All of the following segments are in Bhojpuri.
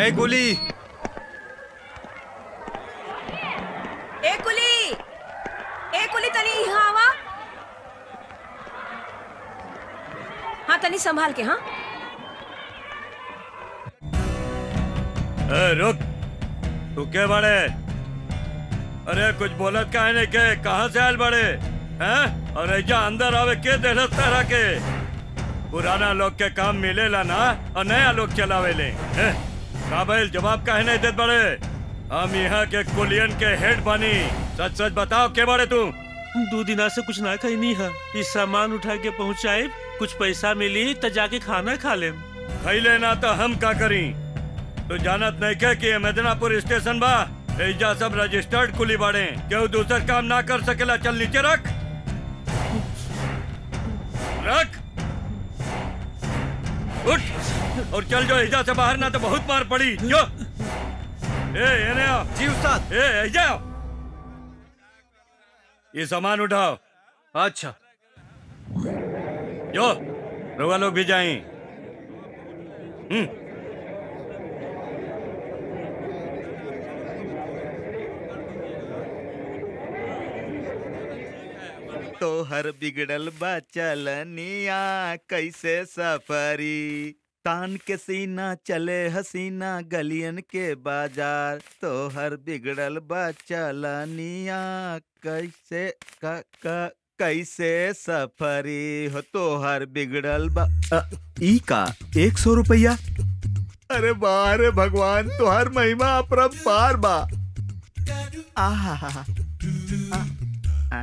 ए कुली ए कुली ए कुली तनी यहाँ आवा हाँ तनी संभाल के हाँ ए रुक तू के बड़े अरे कुछ बोलत काहे नहीं के कहाँ से आयल बड़े हैं और ऐजा अंदर आवे के देहलत तरह के पुराना लोग के काम मिलेला ना और नया लोग चलावे ले हैं? काबिल जवाब काहे नहीं देत बड़े हम यहाँ के कुलियन के हेड बनी सच सच बताओ के बड़े तू दो दिना से कुछ ना खाई नहीं है इस सामान उठा के पहुँचाए कुछ पैसा मिली तो जाके खाना खा ले खैले ना तो हम का करी तू जानत नहीं के कि ये मेदनापुर स्टेशन बा एजा सब रजिस्टर्ड कुली बाड़े केहू दूसर काम ना कर सकेला चल नीचे रख रख उठ और चल जो एजा से बाहर ना तो बहुत मार पड़ी जो ए एने आओ जी उस्ताद ए एजा आओ ये सामान उठाओ अच्छा जो रोगा लोग भी जाएं हम्म तोहर बिगड़ल बा चलनिया कैसे सफरी तान के सीना चले हसीना गलियन के बाजार तोहर बिगड़ल बा चलनिया कैसे क, क, कैसे सफरी हो तोहर बिगड़ल बा अ, ई का एक सौ रुपया अरे बारे भगवान तोहर महिमा अपरंपार बा आहा हा हा आ,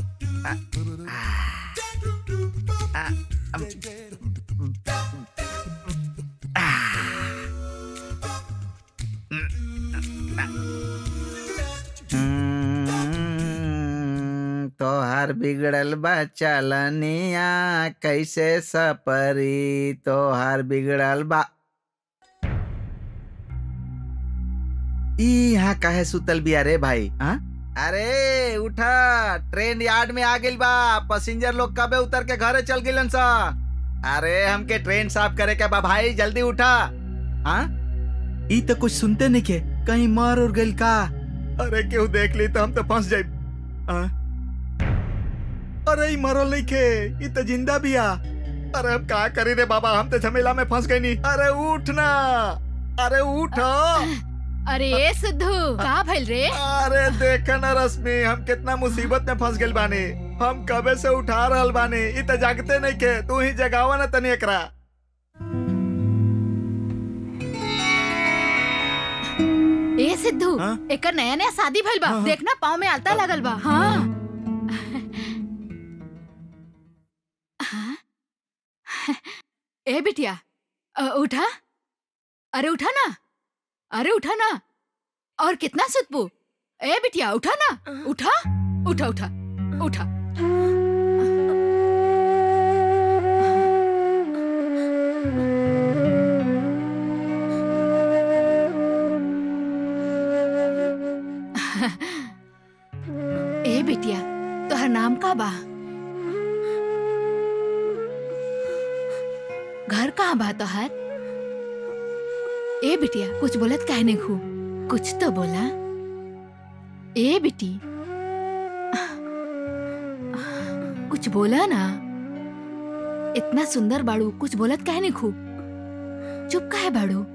हम्म, तोहार बिगड़ल बा चलनिया कैसे सपरी तोहार बिगड़ल बा ई यहाँ काहे सुतल बिया रे भाई हाँ अरे उठा ट्रेन यार्ड में आ गइल बा पैसेंजर लोग कबे उतर के घरे चल गिलन सा अरे हमके ट्रेन साफ करे के बा भाई जल्दी उठा हाँ ई तो कुछ सुनते नहीं के कहीं मर और गइल का अरे केहू देख ली तो हम तो फंस जाए अरे ई मरल नहीं के ई तो जिंदा बिया अरे हम का करी रे बाबा हम तो झमेला में फंस गए नहीं अरे उठ ना अरे उठ अरे ए सिद्धू का भइल रे अरे देख ना रश्मि हम कितना मुसीबत में फंस गइल बानी हम कबे से उठा रहल बानी इ त जागते नहीं के तू ही जगावा ना तनी एकरा ए सिद्धू हाँ? एकर नया नया शादी भइल बा हाँ, हाँ। देखना पाँव में आलता लगल बा हाँ हाँ? ए बिटिया अ, उठा अरे उठा ना अरे उठा ना और कितना सुतबू ए बिटिया उठा ना उठा उठा उठा उठा ए बिटिया तोहर नाम का बा घर कहाँ बा तोहर ए बिटिया कुछ बोलत काहे नहीं खू कुछ तो बोला ए बिटी कुछ बोला ना इतना सुंदर बाड़ू कुछ बोलत काहे नहीं खू चुप काहे बाड़ू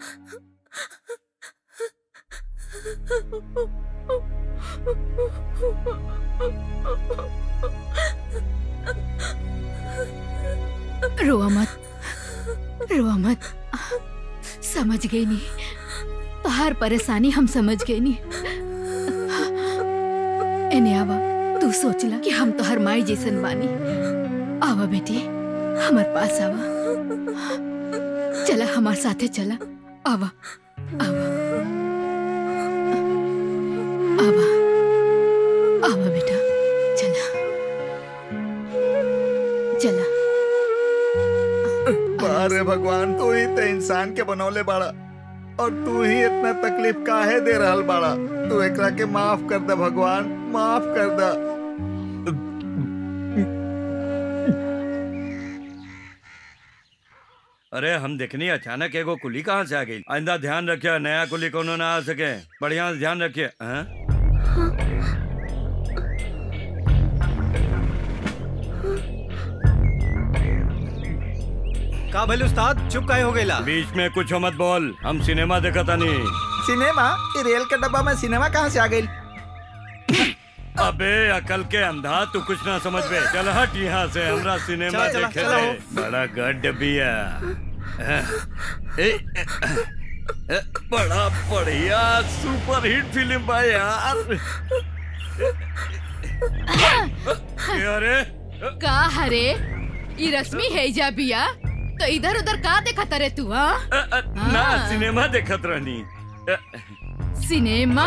रोआ मत रोआ मत समझ गई नहीं तोहार परेशानी हम समझ गए नहीं एने आवा तू सोचला कि हम तोहर माई जैसन बानी आवा बेटी हमार पास आवा चला हमार साथे चला आवा आवा आवा आवा बेटा चला चला अरे भगवान तू ही तो इंसान के बनौले बाड़ा और तू ही इतना तकलीफ काहे दे रहल बाड़ा तू एकरा के माफ कर दे भगवान माफ कर दे अरे हम देखनी अचानक एगो कुली कहाँ से आ गई आइंदा ध्यान रखिए नया कुली कोनो ना आ सके बढ़िया से ध्यान रखिए हाँ? का भले उस्ताद चुप काहे हो गईला बीच में कुछ मत बोल हम सिनेमा देखा था नहीं सिनेमा ये रेल के डब्बा में सिनेमा कहाँ से आ गई अबे अकल के अंधा तू कुछ ना समझ बे चल हट यहाँ से हमरा सिनेमा चला, चला, देखे चला दे हो। बड़ा गड्ढ बिया ए, ए, बड़ा बढ़िया सुपर हिट फिल्म बा यार ए, अरे का हरे ई रश्मि है जा बिया तो इधर उधर का देखत रे तू हाँ अ, अ, ना हाँ। सिनेमा देखत रहनी अ, सिनेमा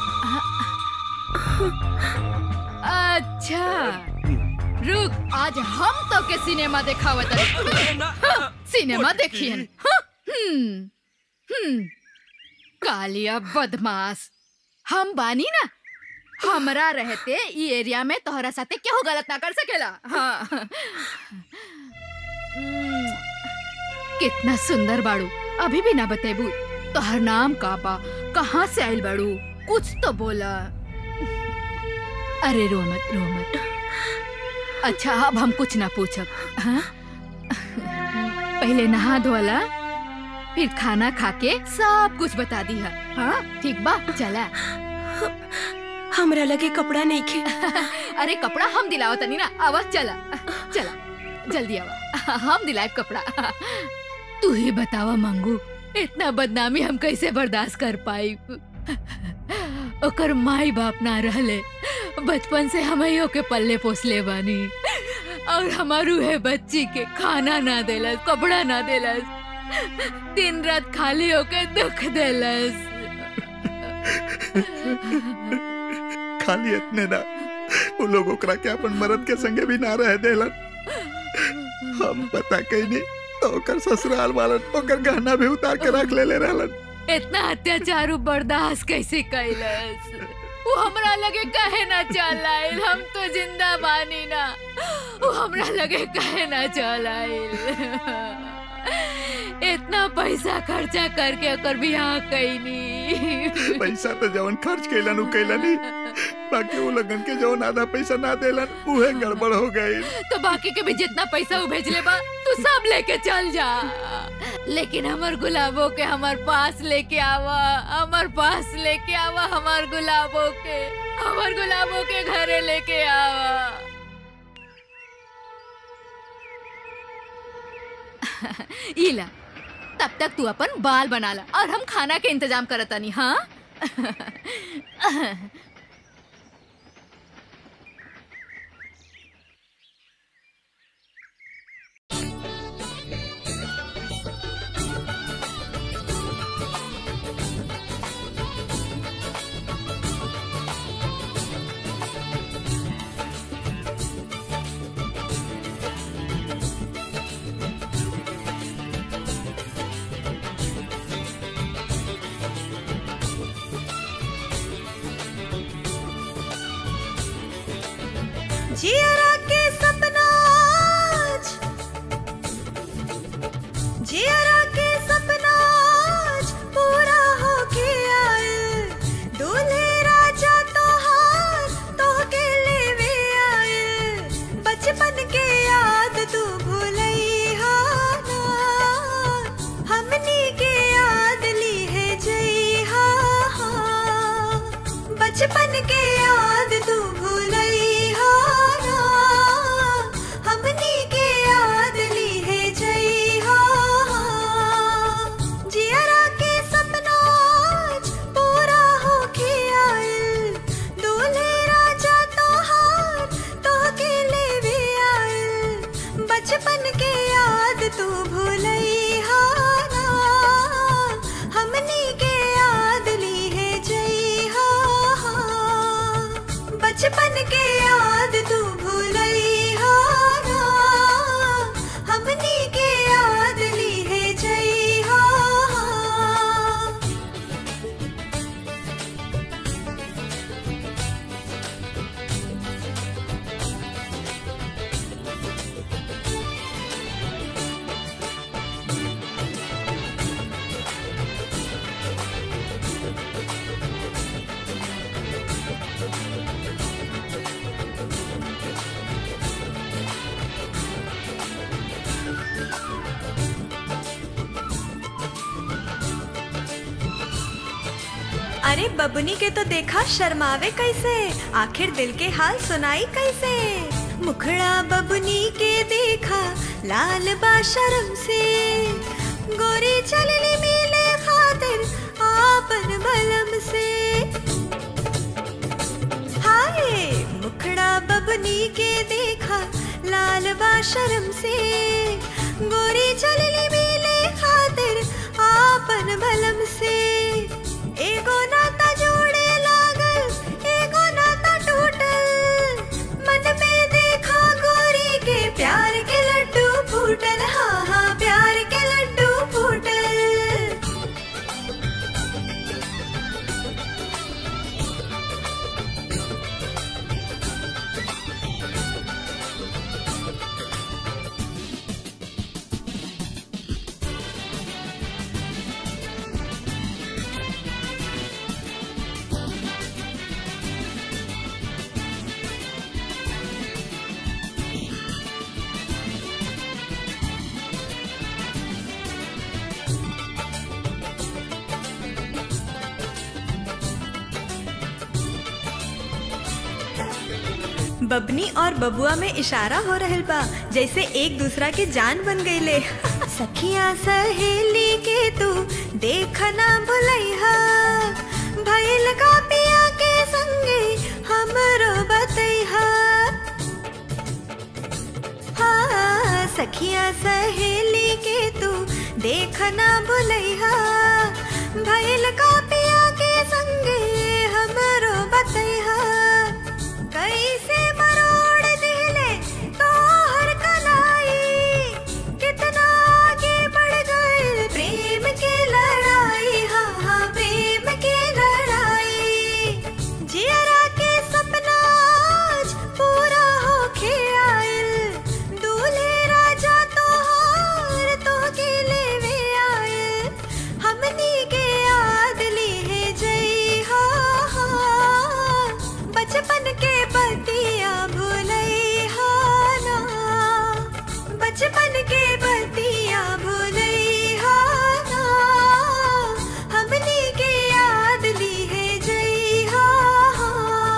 अच्छा रुक आज हम तो के सिनेमा देखावत हई। हाँ, सिनेमा देखियन हाँ, हम्म हम्म कालिया बदमाश हम बानी ना हमरा रहते ई एरिया में तोहरा साथे केहू गलत ना कर सकेला हाँ हम्म, कितना सुंदर बाड़ू अभी भी ना बतेबू तोहर नाम का बा कहाँ से आइल बाड़ू कुछ तो बोला अरे रो मत रो मत अच्छा अब हम कुछ ना पूछब हाँ? पहले नहा धोला फिर खाना खा के सब कुछ बता दी है हाँ ठीक बा चला हमरा लगे कपड़ा नहीं खे अरे कपड़ा हम दिलाओ तनी ना आवा चला चला जल्दी आवा हम दिलाए कपड़ा तू ही बतावा मंगू इतना बदनामी हम कैसे बर्दाश्त कर पाई ओकर माई बाप ना रहले बचपन से हमइयो के पल्ले पोसले बानी और हमारू है बच्ची के खाना ना देलस कपड़ा ना देलस दिन रात खाली होके दुख देलस खाली इतने ना वो लोग ओकरा के अपन मरद के संगे भी ना रह देलन हम पता कहीं नहीं तो ओकर ससुराल वालन ओकर गहना भी उतार के रख ले ले रहलन इतना अत्याचार उ बर्दाश्त कैसे कैलस वो हमरा लगे कहे ना चल आइल हम तो जिंदा बानी ना वो हमरा लगे कहे ना चल आइल इतना पैसा खर्चा करके ओकर बियाह कैनी पैसा तो जवन खर्च कैलन उ कैलन ही बाकी वो लगन के जवन आधा पैसा ना देलन उहे गड़बड़ हो गई तो बाकी के भी जितना पैसा उ भेजले बा तू सब लेके चल जा लेकिन हमर गुलाबो के हमर पास लेके आवा हमर पास लेके आवा हमर गुलाबो के हमर गुलाबो के घरे लेके आवा इला तब तक तू अपन बाल बना ला और हम खाना के इंतजाम करतानी हाँ जियरा के सपना आज जियरा के सपना आज पूरा होके आए दूल्हे राजा तोहार तोहके लेवे आए बचपन के याद तू भूलैहा ना हमनी के याद ली है जइहा बचपन के याद तू भूलैहा ना हमनी के याद ली है जइहा जियरा के सपना आज पूरा होके आइल दूल्हे राजा तोहार तोहके लेवे आइल बचपन के याद तू भूलैहा ना हमनी के याद ली है जइहा अरे बबनी के तो देखा शर्मावे कैसे आखिर दिल के हाल सुनाई कैसे मुखड़ा बबनी के देखा लाल बा शर्म से गोरी चलनी मिले खातिर आपन बलम से हाय मुखड़ा बबनी के देखा लाल बा शर्म से गोरी चलनी मिले खातिर आपन बलम से एगो नाता जोड़े लागल एगो नाता टूटल मन में देखा गोरी के प्यार के लड्डू फूटल हाँ हाँ प्यार के लड्डू फूटल बबनी और बबुआ में इशारा हो रहल बा जैसे एक दूसरा के जान बन गईले सखिया सहेली के तू देखना भुलैहा भइल का पिया के संगे हमरो बतैहा हाँ सखिया सहेली के तू देखना भुलैहा भइल का पिया के संगे हमरो बतैहा कैसे मरोड़ दिले तोहर कलाई कितना आगे बढ़ गए प्रेम की लड़ाई हाँ हाँ प्रेम की लड़ाई जियरा के सपना आज पूरा होके आइल दूल्हे राजा तोहार तोहके लेवे आइल हमनी के याद ली है जई हा हा बचपन के बतिया भूलई हा ना बचपन के बतिया भूलई हा ना हमनी के याद ली है जई हा हा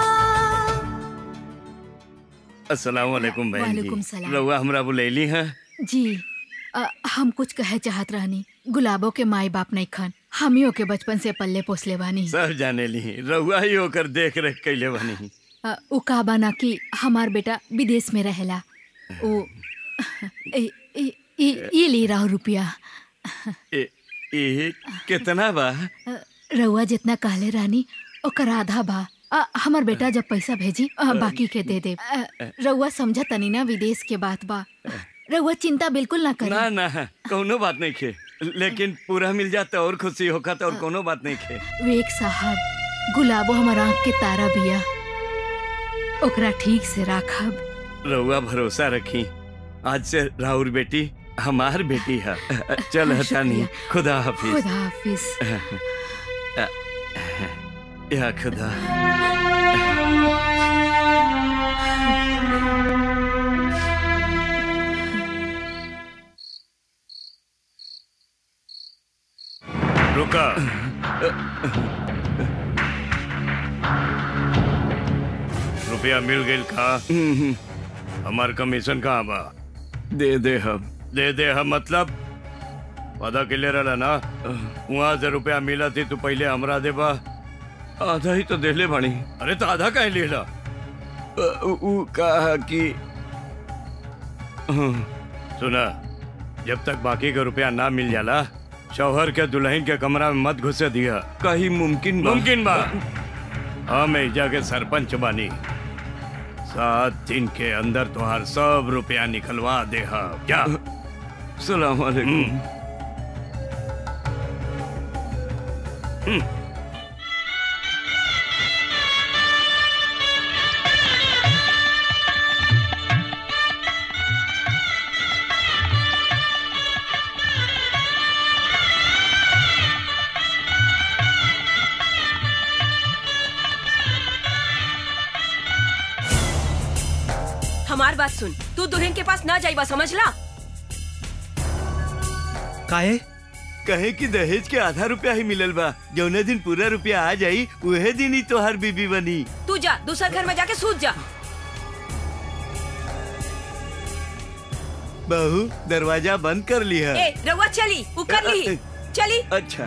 अस्सलाम वालेकुम बहन वालेकुम जी सलाम। रउआ हमरा बुलैली हैं जी अ, हम कुछ कहे चाहत रहनी गुलाबो के माई बाप नहीं खन हमियों के बचपन से पल्ले पोसले बानी सब जाने ली रउआ ही होकर देख रेख कैले बनी अ, उ का बना कि हमार बेटा विदेश में रहेला ओ ए, ए, ए, ये ले रहा रुपया ए, ए कितना बा अ, रउआ जितना कहले रानी ओकर आधा बा अ, हमर बेटा जब पैसा भेजी अ, बाकी के दे दे अ, रउआ समझ तनी ना विदेश के बात बा रउआ चिंता बिल्कुल ना करी ना ना कोनो बात नहीं खे लेकिन पूरा मिल जाता और खुशी होखा तो और कोनो बात नहीं खे वेग साहब गुलाबो हमर आँख के तारा बिया ओकरा ठीक से राखब रउआ भरोसा रखी आज से राहुल बेटी हमार बेटी है चल हटानी खुदा हाफिज खुदा हाफिज या खुदा रुका रुपया मिल गई का हमार कमीशन कहाँ बा दे दे हम दे दे हम मतलब पता के ले रहा ना वहाँ से रुपया मिला थी तू पहले हमरा देबा आधा ही तो देले बानी अरे तो आधा काहे लेला उ कहा कि सुना जब तक बाकी का रुपया ना मिल जाला शौहर के दुल्हन के कमरा में मत घुसे दिया कहीं मुमकिन बा? मुमकिन बा हम एजा के सरपंच बानी सात दिन के अंदर तुहार सब रुपया निकलवा दे हम क्या सलाम वालेकुम हमार बात सुन तू दुल्हन के पास ना जाइबा समझ ला काहे कहे कि दहेज के आधा रुपया ही मिलल बा जौने दिन पूरा रुपया आ जाई उहे दिन ही तोहर बीबी बनी तू जा दूसरा घर में जाके सूत जा बहू दरवाजा बंद कर लिया ए रउआ चली उ कर ली चली अच्छा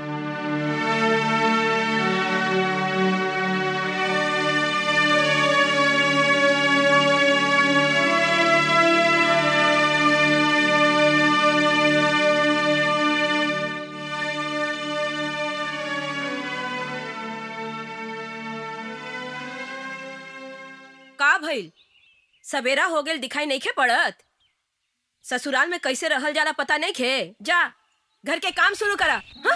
का भइल सवेरा हो गेल दिखाई नहीं खे पड़त ससुराल में कैसे रहल जाला पता नहीं खे जा घर के काम शुरू करा हाँ?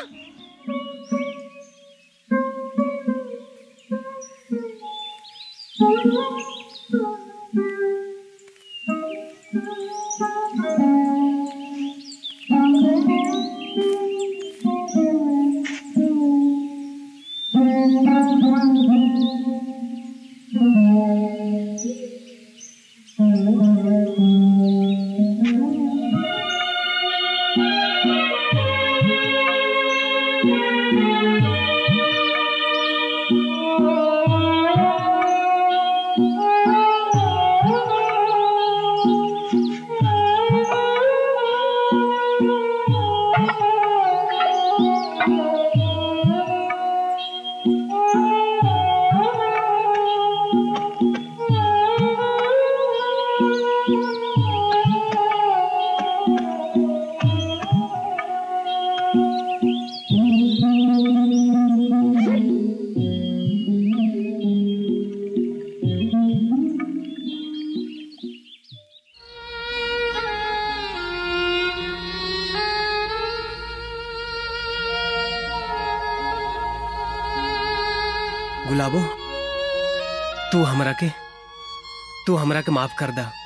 गुलाबो तू हमरा के तू हमरा के माफ कर दा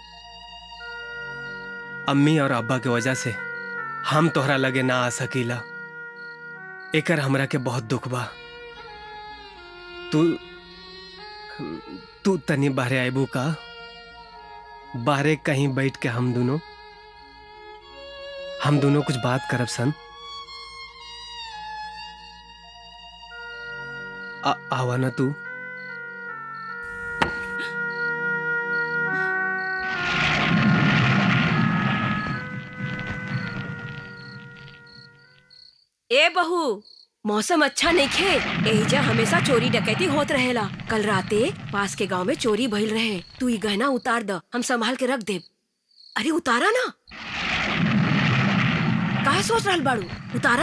अम्मी और अब्बा के वजह से हम तोहरा लगे ना आ सकीला एकर हमरा के बहुत दुख बा तू तू तनी बाहरे आइबू का बाहरे कहीं बैठ के हम दोनों हम दोनों कुछ बात करब सन आ, आवा ना तू ए बहू मौसम अच्छा नहीं खे एहिजा हमेशा चोरी डकैती होत रहेला कल राते पास के गांव में चोरी भइल रहे तू ई गहना उतार द हम संभाल के रख देब अरे उतारा ना काहे सोच रहल बाड़ू उतारा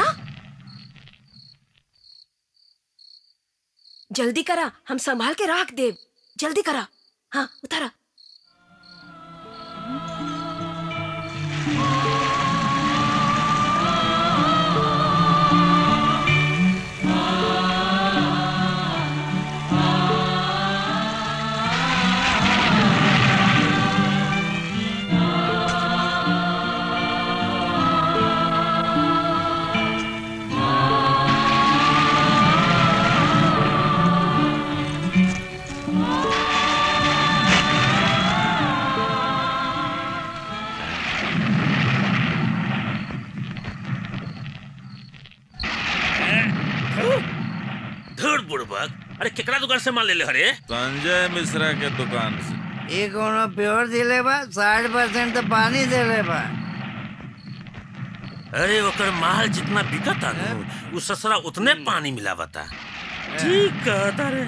जल्दी करा हम संभाल के रख देब जल्दी करा हाँ उतारा धुर बुड़बक अरे केकरा दुकान से माल ले ले हरे संजय मिश्रा के दुकान से ये कोनो प्योर दिले बा साठ परसेंट तो पानी दिले बा अरे ओकर माल जितना बिकता न उ ससुरा उतने पानी मिलावता ठीक कहता रे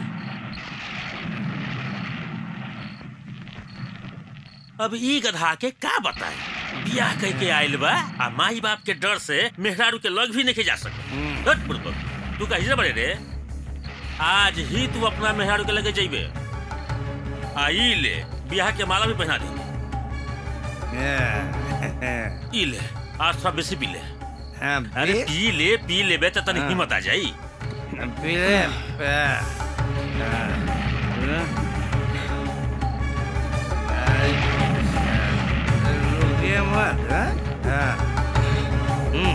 अब ई गधा के का बताए बियाह कह के आइल बा आ माई बाप के डर से मेहरारू के लग भी नहीं जा सके हट बुड़बक तू कही बड़े रे आज ही तू अपना मेहरारू के लगे जइबे आई ले बियाह के माला भी पहना दे ई ले आज थोड़ा बेसी पी ले हाँ, अरे पी- पी ले पी लेबे तो तनी हाँ। हिम्मत आ जाई पीले रुकिए मत हाँ? हाँ। हम्म।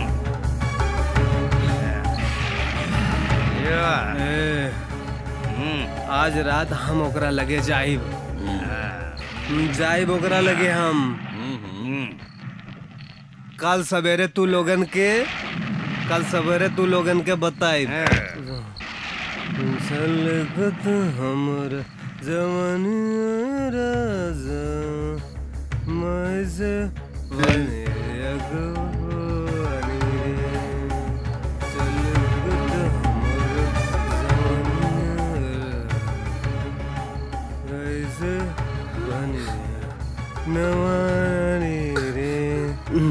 यो, ए, हम्म, आज रात हम ओकरा लगे जाइब हाँ, जाइब ओकरा लगे हम हम्म। कल सवेरे तू लोगन के कल सवेरे तू लोगन के बताई हमर जवानी राजा मैं से बने अगवानी रे। चलगत हमर जवानी ऐसे बने नवानी रे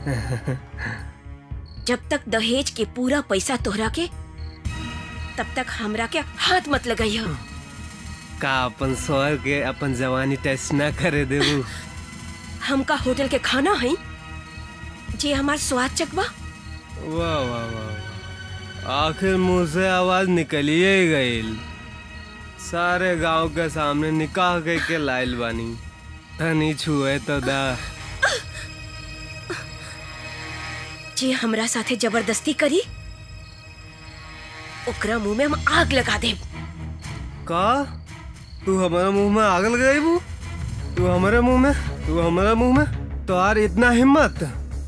जब तक दहेज के पूरा पैसा तोहरा के तब तक हमरा के हाथ मत लगाइयो का अपन स्वर के अपन जवानी टेस्ट ना करे देबू हमका होटल के खाना है जे हमार स्वाद चकवा वाह वाह वाह वाह। आखिर मुंह से आवाज निकलिए ही गईल सारे गांव के सामने निकाह के के लाइल बानी तनी छुए तो दा जे हमरा साथे जबरदस्ती करी ओकरा मुंह में हम आग लगा देब का तू हमारे मुंह में आग लगाई बू तू हमारे मुंह में तू हमारे मुंह में तो यार इतना हिम्मत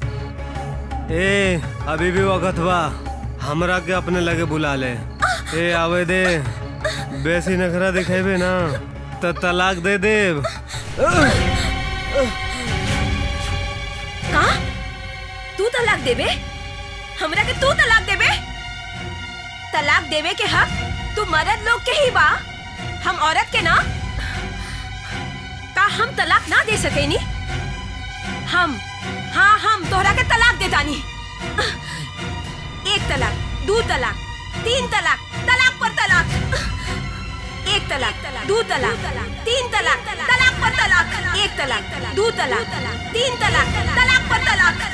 ए अभी भी वक्त बा हमरा के अपने लगे बुला ले ए आवे दे बेसी नखरा दिखेबे ना तो तलाक दे देब का तू तलाक देबे हमरा के तू तलाक देबे तलाक देवे के हक तू मर्द लोग के ही बा हम औरत के ना का हम तलाक ना दे सकेनी हम हाँ हम तोहरा के तलाक दे दानी एक तलाक दो तलाक तीन तलाक तलाक पर तलाक एक तलाक दो तलाक तीन तलाक तलाक पर तलाक एक तलाक दो तलाक तीन तलाक तलाक पर तलाक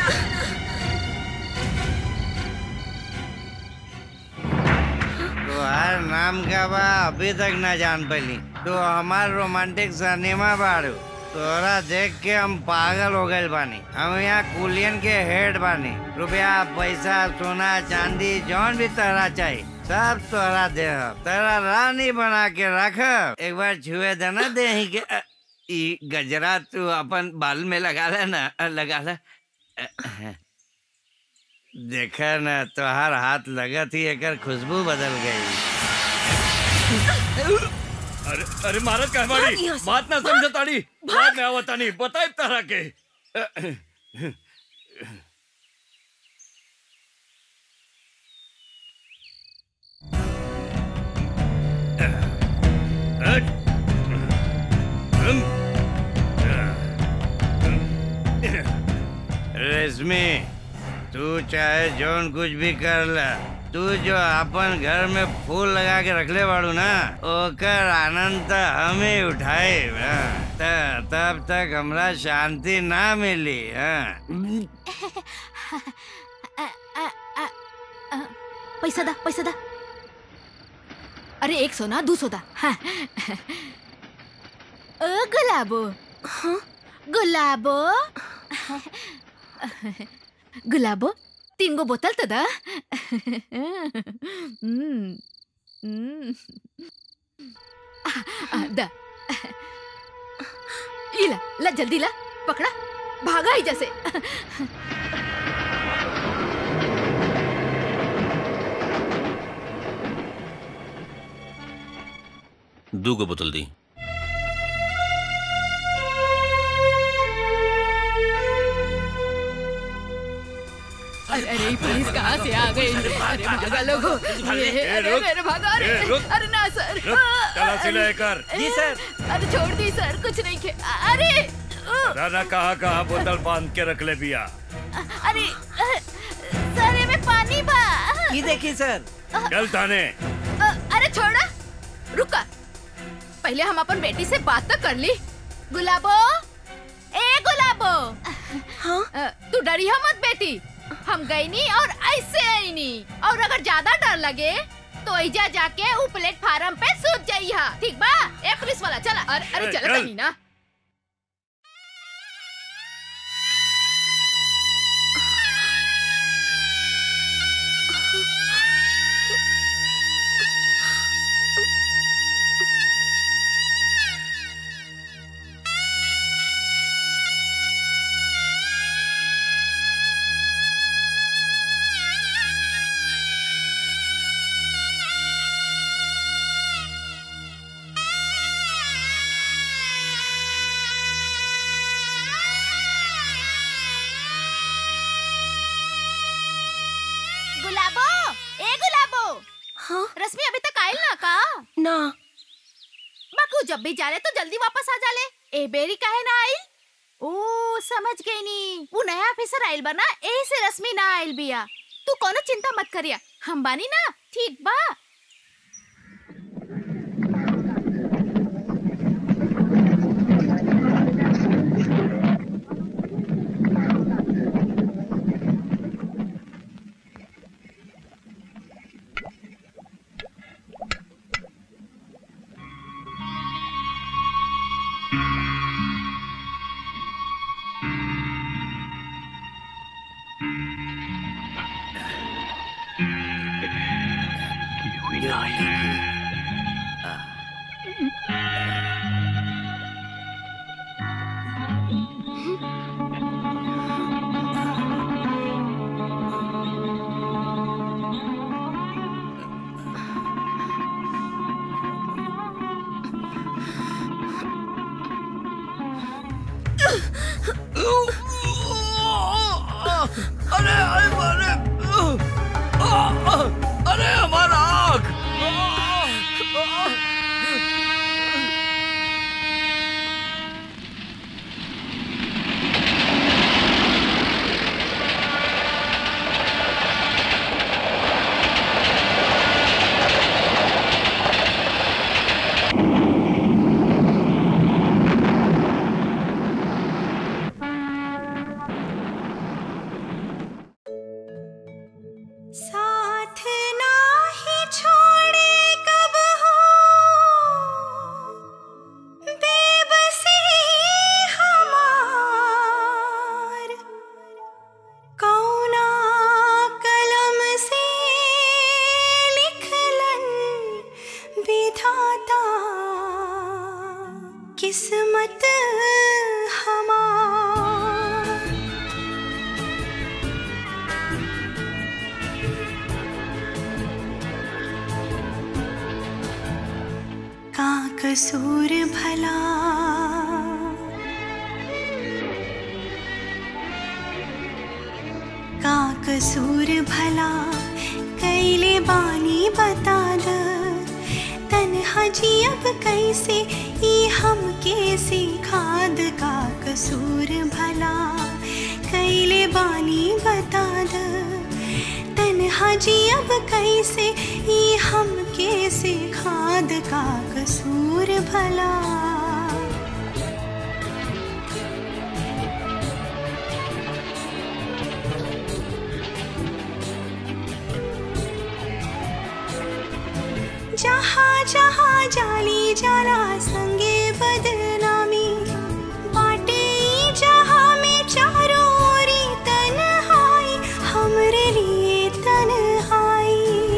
तुम्हार नाम का बा अभी तक ना जान पैली तो हमार रोमांटिक सिनेमा बाड़ू तोरा देख के हम पागल हो गए बानी हम यहाँ कुलियन के हेड बानी रुपया पैसा सोना चांदी जौन भी तोरा चाहिए सब तोरा दे तेरा रानी बना के रख एक बार छुए देना दे के अ, ई गजरा तू अपन बाल में लगा ले ना अ, लगा ले अ, देखा न तोहार हाथ लगत ही एकर खुशबू बदल गई अरे अरे मारत का भाग हमारी यहाँ से, बात ना भाग, समझतानी बात में आवतानी बताए तरह के रेशमी तू चाहे जौन कुछ भी कर ल तू जो अपन घर में फूल लगा के रखले बाड़ू ना ओकर आनंद त हम ही उठाए तब तक हमरा शांति ना मिली हाँ पैसा दा पैसा दा अरे एक सोना दू सोदा हाँ। ओ गुलाबो गुलाबो गुलाबो तीन गो बोतल तो दा हम्म, हम्म। आ, आ, दा ई ला ला जल्दी ला पकड़ा भागा ही जैसे दू गो बोतल दी अरे अरे ये पुलिस कहाँ से आ गई अरे भागा लोगो ये अरे रुक, मेरे भागा अरे ए, रुक। अरे ना सर रुक, तलाशी ले कर। जी सर अरे छोड़ दी सर कुछ नहीं खे अरे राना कहाँ कहाँ बोतल बांध के रख ले बिया अरे सर ये में पानी बा ये देखिए सर चल थाने अरे छोड़ा रुका पहले हम अपन बेटी से बात तो कर ली गुलाबो ए गुलाबो हाँ तू डरी मत बेटी हम गई नी और ऐसे आई नी और अगर ज्यादा डर लगे तो ऐजा जाके ऊ प्लेटफार्म पे सूत जाइहा ठीक बा ए पुलिस वाला चला अरे अरे ए, चला चल। तनी ना रश्मि अभी तक आयल ना का ना बाकू जब भी जाले तो जल्दी वापस आ जाले ए बेरी काहे ना आइल ओ समझ गई नी वो नया ऑफिसर आइल बा ना एही से रश्मि ना आइल बिया तू कोनो चिंता मत करिया हम बानी ना ठीक बा अरे अरे अरे अरे हमारा आँख साथ ना ही छोड़े कब हो बेबसी हमार कौना कलम से लिखलन विधाता किस्मत हमार का कसूर भला का कसूर भला कैले बानी बता द तन्हा जी अब कैसे ई हम कैसे खाद का कसूर भला कैले बानी बता द तन्हा जी अब कैसे ई हम कैसे खाद का कसूर भला जहाँ जहाँ जाली जाला संगे बदनामी बाटे ई जहाँ में चारों ओरी तन्हाई हमरे लिए तन्हाई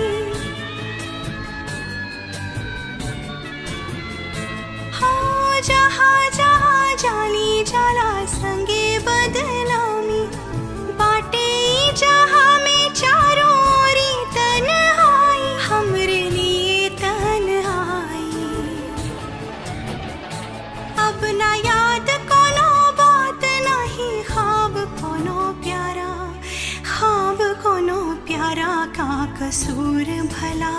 हाँ जहाँ जहाँ जाली जाला संगे बदनामी बाटे ई जहाँ में चारों ओरी तन्हाई हमरे लिए तन्हाई अब ना याद कोनो बात नहीं ख्वाब कोनो प्यारा ख्वाब कोनो प्यारा का कसूर भला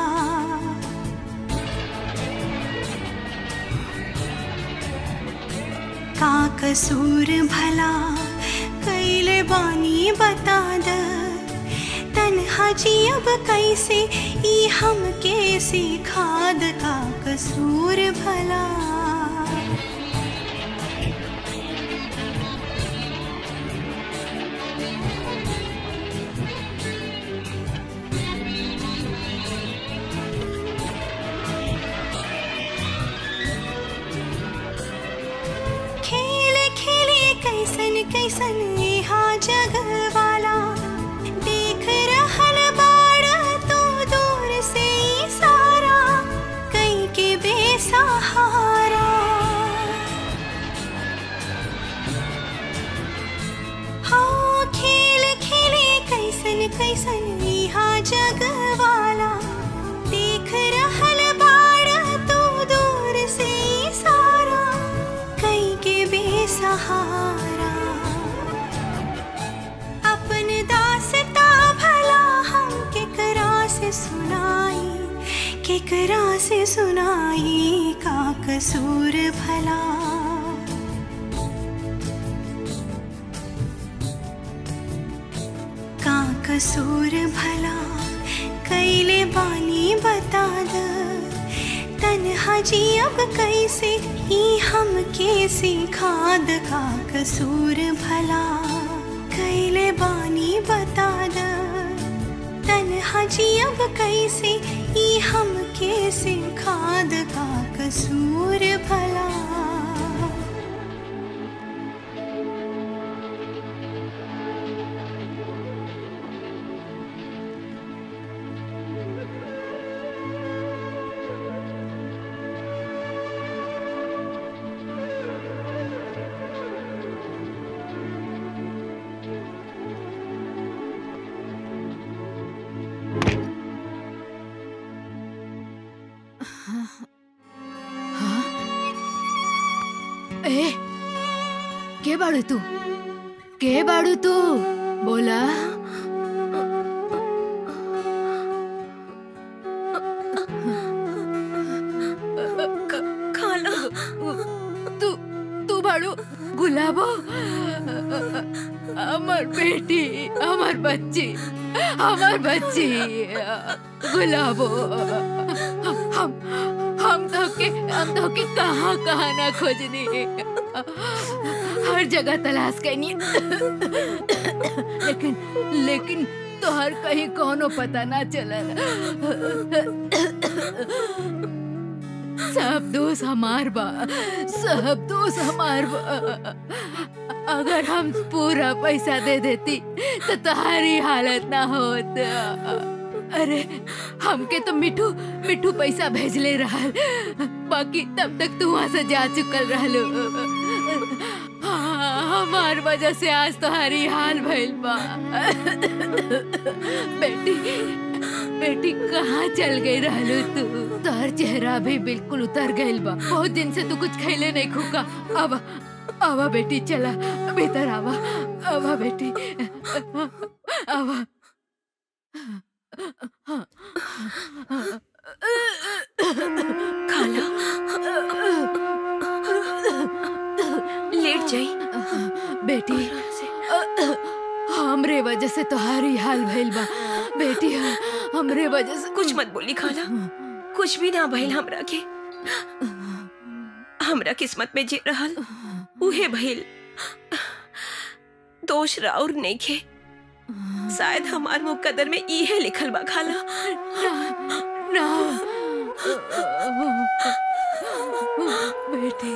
का कसूर भला कैले बानी बता द तन्हा जी अब कैसे ई हम कैसे खाद का कसूर भला खेल खेले कैसन कैसन यहाँ जग वाला देख रहल बाड़ तू दूर से ई सारा कई के बेसहारा हाँ खेल खेले कैसन कैसन यहाँ जग वाला देख रहल बाड़ तू दूर से ई सारा कई के बेसहारा केकरा से सुनाई का कसूर भला का कसूर भला कैले बानी बता द तन्हा जी अब कैसे ही हम के सिखा द का कसूर भला कैले बानी बता द तन्हा जी अब कैसे ही हम के सिखा द का कसूर भला ए के बाड़ू तू के बाड़ू तू बोला खाला तू तू बाड़ू गुलाबो আমার বেটি আমার बच्ची আমার बच्ची गुलाबो हम हम तो के हम तो के कहाँ कहाँ ना खोजनी हर जगह तलाश करनी लेकिन लेकिन तो हर कहीं कोनो पता ना चलल सब दोस्त हमार बा सब दोस्त हमार बा अगर हम पूरा पैसा दे देती तो तुम्हारी हालत ना होत अरे हमके तो मिठू मिठू पैसा भेजले रहल बाकी तब तक तू वहां से जा चुकल रहलो हाँ, हमार वजह से आज तुम्हारी हाल भइल बा बेटी बेटी कहाँ चल गई रहलू तू तोहर चेहरा भी बिल्कुल उतर गइल बा बहुत दिन से तू कुछ खैले नहीं खुका अब आवा बेटी चला भीतर आवा आवा बेटी आवा खाला लेट जाई बेटी हमरे वजह से तुम्हारी हाल भइल बा बेटी हमरे वजह से कुछ मत बोली खाला कुछ भी ना भइल हमरा के हमरा किस्मत में जे रहल उहे भइल दोष राउर नइखे शायद हमार मुकद्दर में इहे लिखल बा खाला ना बेटी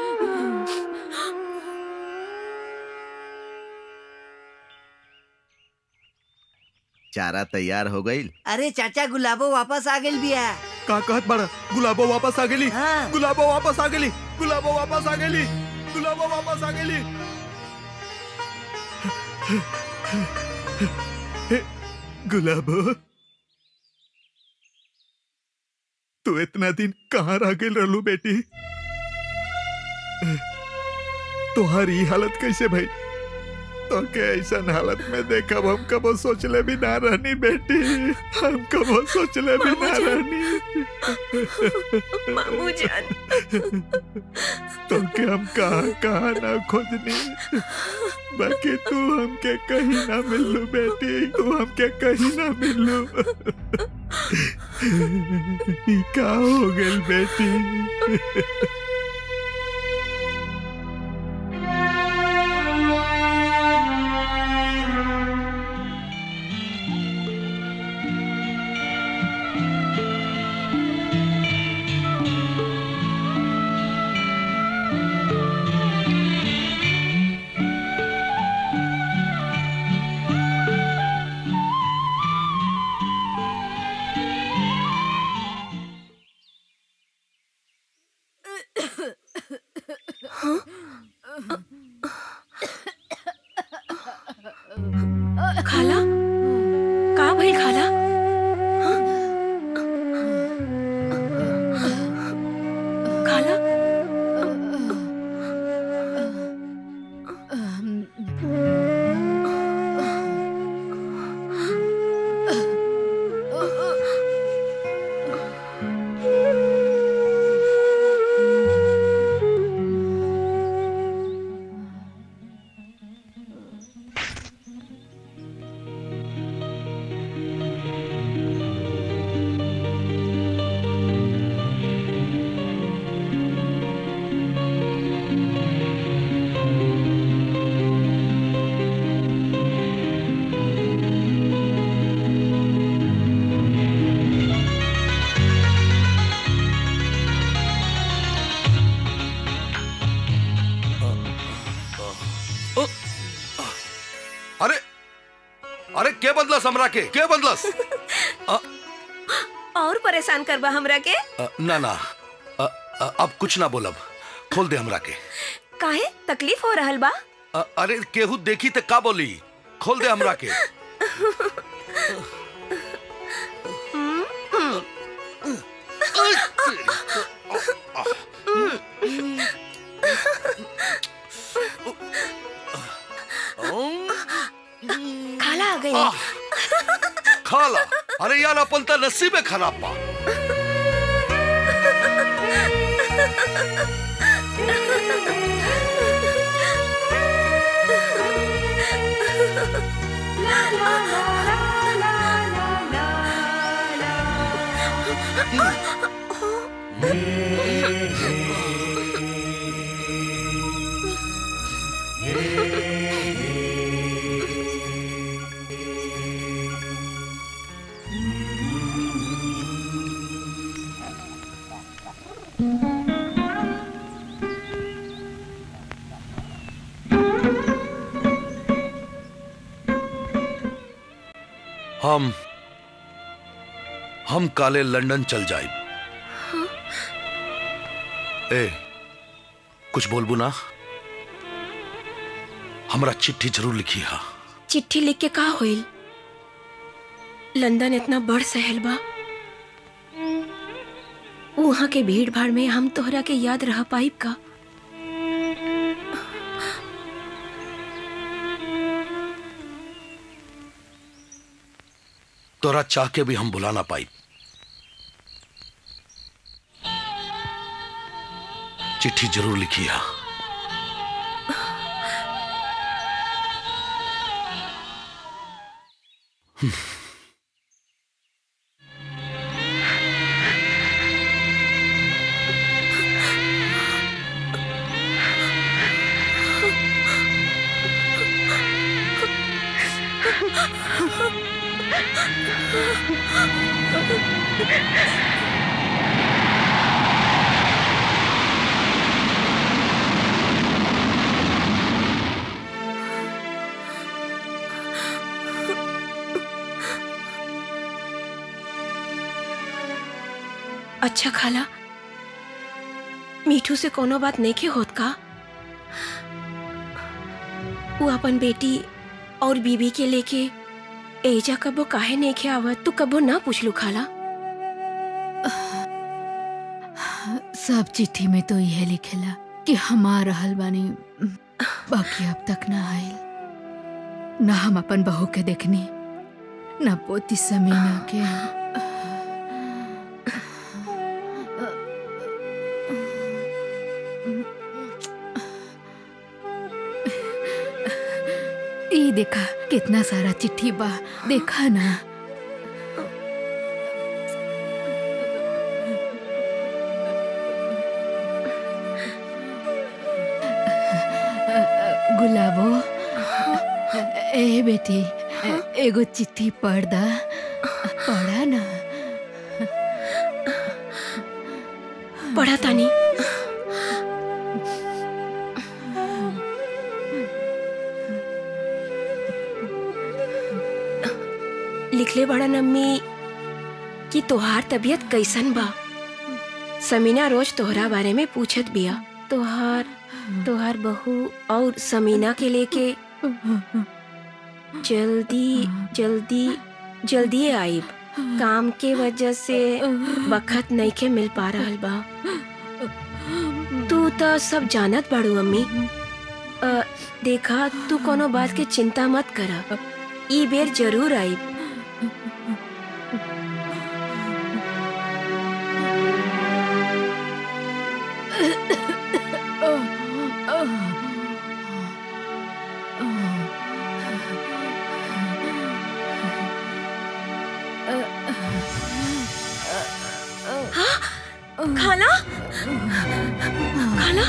चारा तैयार हो गई अरे चाचा गुलाबो वापस आ गइल बिया का कहत बड़ा गुलाबो वापस आ गेली हाँ। गुलाबो वापस आ गेली गुलाबो वापस आ गेली गुलाबो वापस आ गेली गुलाबो तू इतना दिन कहाँ रह गेल रहलू बेटी तुम्हारी हालत कैसे भाई तो के ऐसा हालत में देखब हम कबो सोचले भी ना रहनी बेटी हम कबो सोचले भी ना रहनी मामू जान तो के हम कहाँ कहाँ ना खोजनी बाकी तू हमके कहीं ना मिलू बेटी तू हमके कहीं ना मिलू ई का हो गेल बेटी के बदलस हमरा के के बदलस और परेशान करबा हमरा के अ, ना ना अ, अ, अब कुछ ना बोलब खोल दे हमरा के काहे तकलीफ हो रहल बा अ, अरे केहू देखी तो का बोली खोल दे हमरा के खाला आ गई खाला अरे यार अपन त नसीबे खराब बा हम हम काले लंदन चल जाए ए कुछ बोलबू ना हमरा चिट्ठी जरूर लिखी हा चिट्ठी लिख के का होइल लंदन इतना बड़ शहर बा वहाँ के भीड़ भाड़ में हम तोहरा के याद रह पाइब का तोरा चाह के भी हम बुला ना पाई चिट्ठी जरूर लिखी हा अच्छा खाला मीठू से कोनो बात नहीं के होत का वो अपन बेटी और बीबी के लेके एजा कबो काहे नहीं के आवत तू कबो ना पूछ लू खाला सब चिट्ठी में तो यह लिखेला कि हमार रहल बानी बाकी अब तक ना आयल ना हम अपन बहू के देखनी ना पोती समीना के ई देखा कितना सारा चिट्ठी बा देखा ना गुलाबो ए बेटी एगो चिट्ठी पढ़ दा पढ़ा ना पढ़ा तानी लिखले बड़ा नम्मी कि तोहार तबीयत कैसन बा समीना रोज तोहरा बारे में पूछत बिया तोहार तोहार बहू और समीना के लेके जल्दी जल्दी जल्दी आइब काम के वजह से वक्त नहीं के मिल पा रहल बा तू तो सब जानत बाड़ू अम्मी अ, देखा तू कोनो बात के चिंता मत कर ई बेर जरूर आइब खाला खाला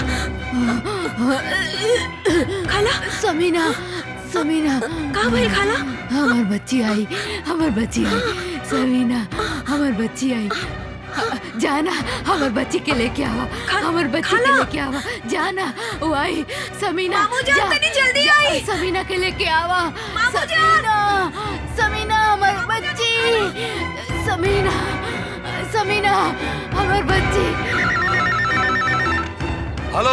खाला समीना समीना का भइल खाला हमार बच्ची आई हमार बच्ची आई समीना हमार बच्ची आई जाना हमर बच्ची के लेके आवा हमर बच्ची के लेके आवा जाना वो आई समीना मामू जान, तनी जल्दी जा- आई। समीना के लेके आवा मामू जान। समीना समीना हमर बच्ची समीना समीना हमर बच्ची हेलो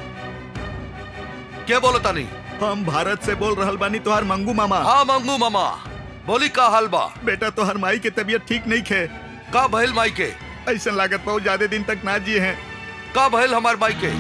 क्या बोलो तानी हम भारत से बोल रहल बानी तोहार मंगू मामा हाँ मंगू मामा बोली का हाल बा बेटा तोहर माई के तबीयत ठीक नहीं खे का भइल माई के ऐसा लागत बहुत ज्यादा दिन तक ना जिए हैं का भइल हमार माई के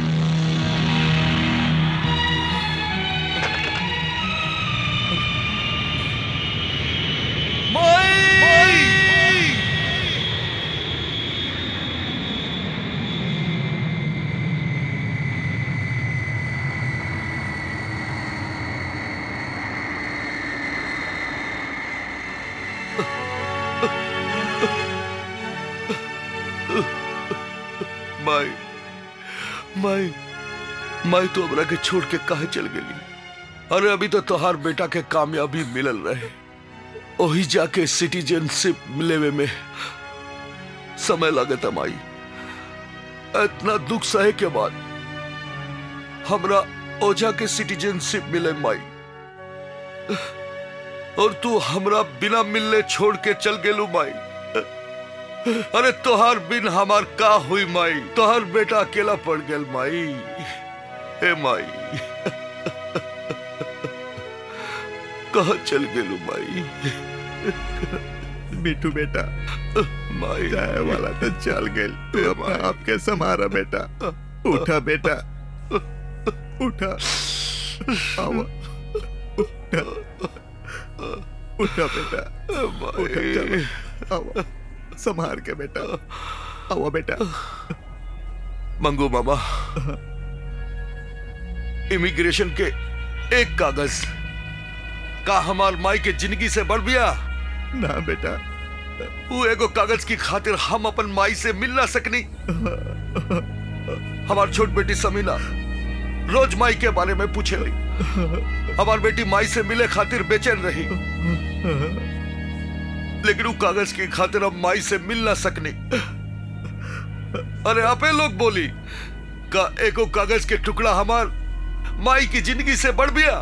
माई माई माई तो हमरा के छोड़ के काहे चल गेली अरे अभी तो तोहार बेटा के कामयाबी मिलल रहे ओही जाके सिटीजनशिप मिलेवे में समय लगता माई इतना दुख सहे के बाद हमरा ओझा के सिटीजनशिप मिले माई और तू हमरा बिना मिलने छोड़ के चल गेलू माई अरे तोहार बिन हमार का हुई माई तोहार बेटा अकेला पड़ गेल माई हे माई कहा चल गेलू माई मिठू बेटा माई जाए वाला तो चल गेल तू अपना आपके समारा बेटा उठा बेटा उठा आवा उठा उठा बेटा उठा चलो आवा संभार के बेटा आवा बेटा मंगू मामा इमिग्रेशन के एक कागज का हमार माई के जिंदगी से बढ़ गया ना बेटा वो एगो कागज की खातिर हम अपन माई से मिल ना सकनी हमार छोट बेटी समीना रोज माई के बारे में पूछे रही हमार बेटी माई से मिले खातिर बेचैन रही लेकिन वो कागज की खातिर हम माई से मिल ना सकनी अरे आपे लोग बोली का एगो कागज के टुकड़ा हमार माई की जिंदगी से बढ़ गया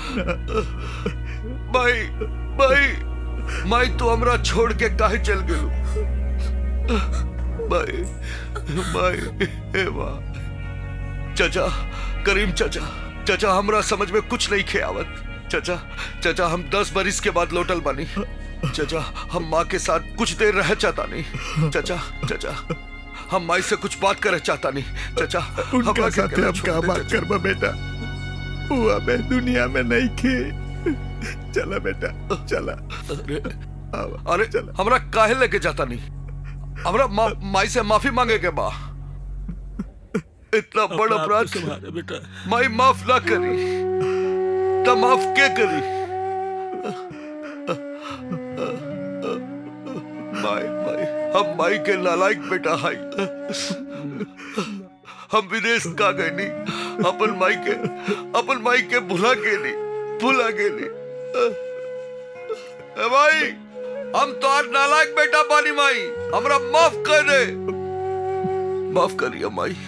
माई माई माई तो हमरा छोड़ के काहे चल गेलू माई माई हे माँ चाचा करीम चाचा चाचा हमरा समझ में कुछ नहीं खे आवत चाचा चाचा हम दस बरिस के बाद लौटल बानी चाचा हम माँ के साथ कुछ देर रह चाहता नहीं चाचा चाचा हम माई से कुछ बात करे चाहता नहीं चाचा उनका हमरा के साथ अकेला हम छोड़ का दे, बात चाचा। करबा बेटा वो अबे दुनिया में नहीं खे चला बेटा चला अरे अरे हमरा काहे लेके जाता नहीं हमरा मा, माई से माफी मांगे के बा इतना बड़ा अपराध बेटा माई माफ ना करी तो माफ के करी माई माई हम माई के नालायक बेटा हाई हम विदेश का गए नहीं अपन माई के अपन माई के भुला के नहीं भुला के नहीं ए भाई हम तो आज नालायक बेटा बानी माई हमरा माफ कर दे माफ करिए माई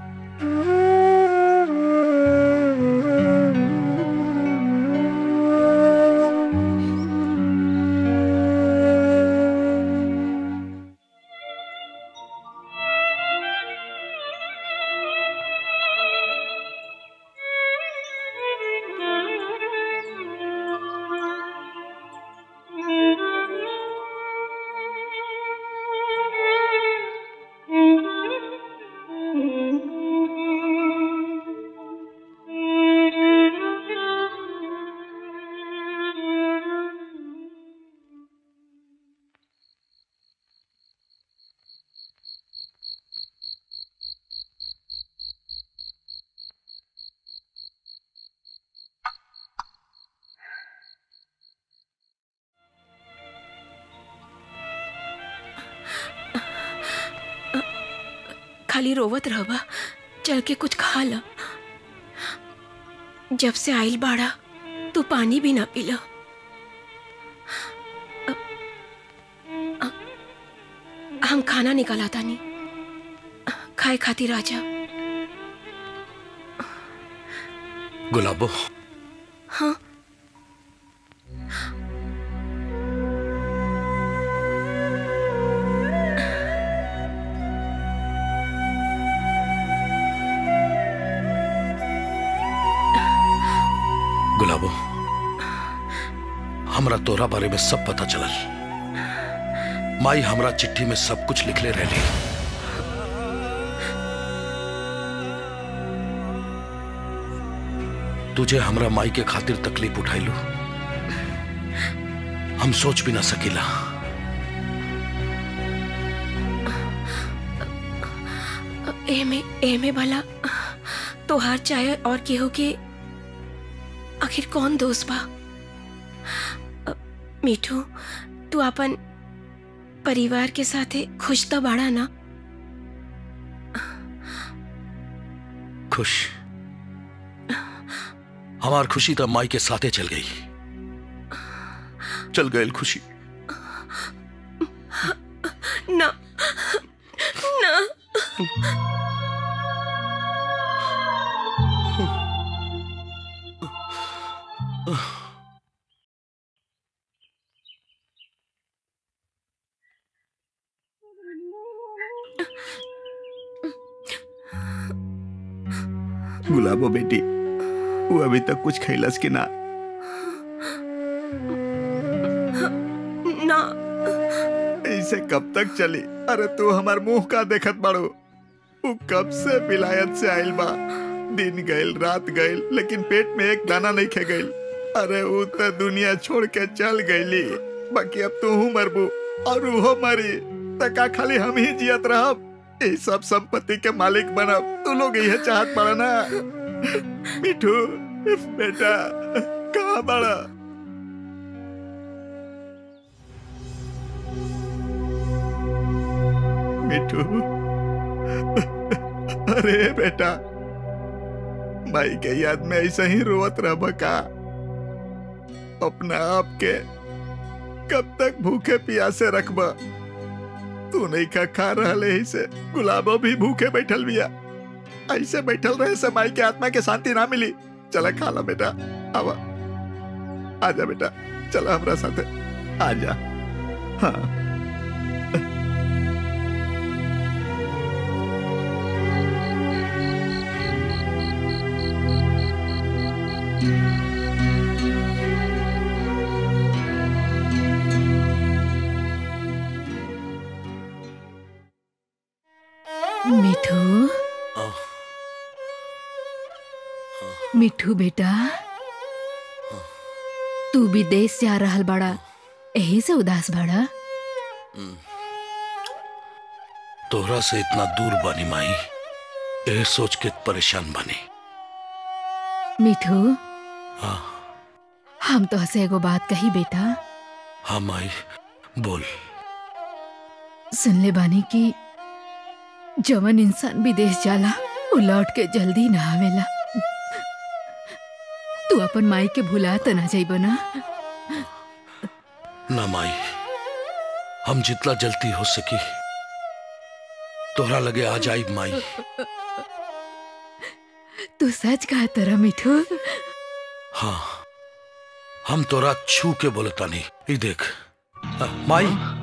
खाली रोवत रहबा चल के कुछ खा ला जब से आइल बाड़ा तू पानी भी ना पीला अ- अ- हम खाना निकाला तानी खाए खातिर आ जा गुलाबो हाँ गुलाबो हमरा तोरा बारे में सब पता चलल माई हमरा चिट्ठी में सब कुछ लिखले रहली तुझे हमरा माई के खातिर तकलीफ उठाइलू हम सोच भी ना सकीला एमे एमे भला तोहार चाहे और केहू के आखिर कौन दोस्त बा अ, मीठू तू अपन परिवार के साथे खुश तो बाड़ा ना खुश हमार खुशी तो माई के साथे चल गई चल गई खुशी ना ना गुलाबो बेटी वो अभी तक कुछ खैलस के ना ना ऐसे कब तक चली अरे तू हमार मुंह का देखत बाड़ो वो कब से विलायत से आइल बा दिन गइल रात गइल लेकिन पेट में एक दाना नहीं खे गइल अरे वो तो दुनिया छोड़ के चल गईली बाकी अब तू हूँ मरबू और वो मरी तका खाली हम ही जियत रहब ये सब संपत्ति के मालिक बनब तू लोग यह चाहत पड़ा ना मिठू बेटा कहाँ बड़ा मिठू अरे बेटा भाई के याद में ऐसा ही रोवत रह बका अपना आप के कब तक भूखे प्यासे रखबा तू नहीं का खा रहा ही से गुलाबो भी भूखे बैठल बिया ऐसे बैठल रहे से माई के आत्मा के शांति ना मिली चला खा ला बेटा आवा आजा बेटा चला हमरा साथे आजा हाँ मिठू मिठू बेटा तू विदेश जा रहल बड़ा यही से उदास बड़ा तोहरा से इतना दूर बनी माई यह सोच के परेशान बनी मिठू हाँ हम तो हसे एगो बात कही बेटा हाँ माई बोल सुन ले बानी की जवन इंसान विदेश जाला वो लौट के जल्दी ना आवेला तू अपन माई के भुला त ना जाइब ना ना माई हम जितना जल्दी हो सकी तोहरा लगे आ जाई माई तू सच कहा तरा मिठू हाँ हम तोरा छू के बोलता नहीं ये देख आ, माई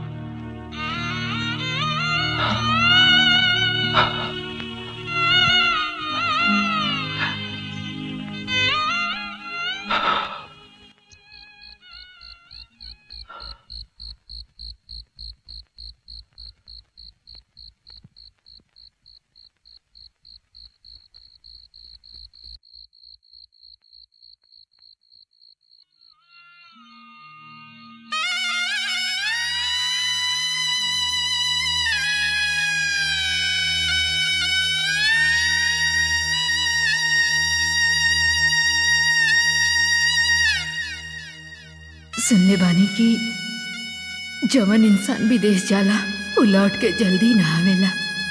सुन ले बानी की जवन इंसान विदेश जाला वो लौट के जल्दी ना आवेला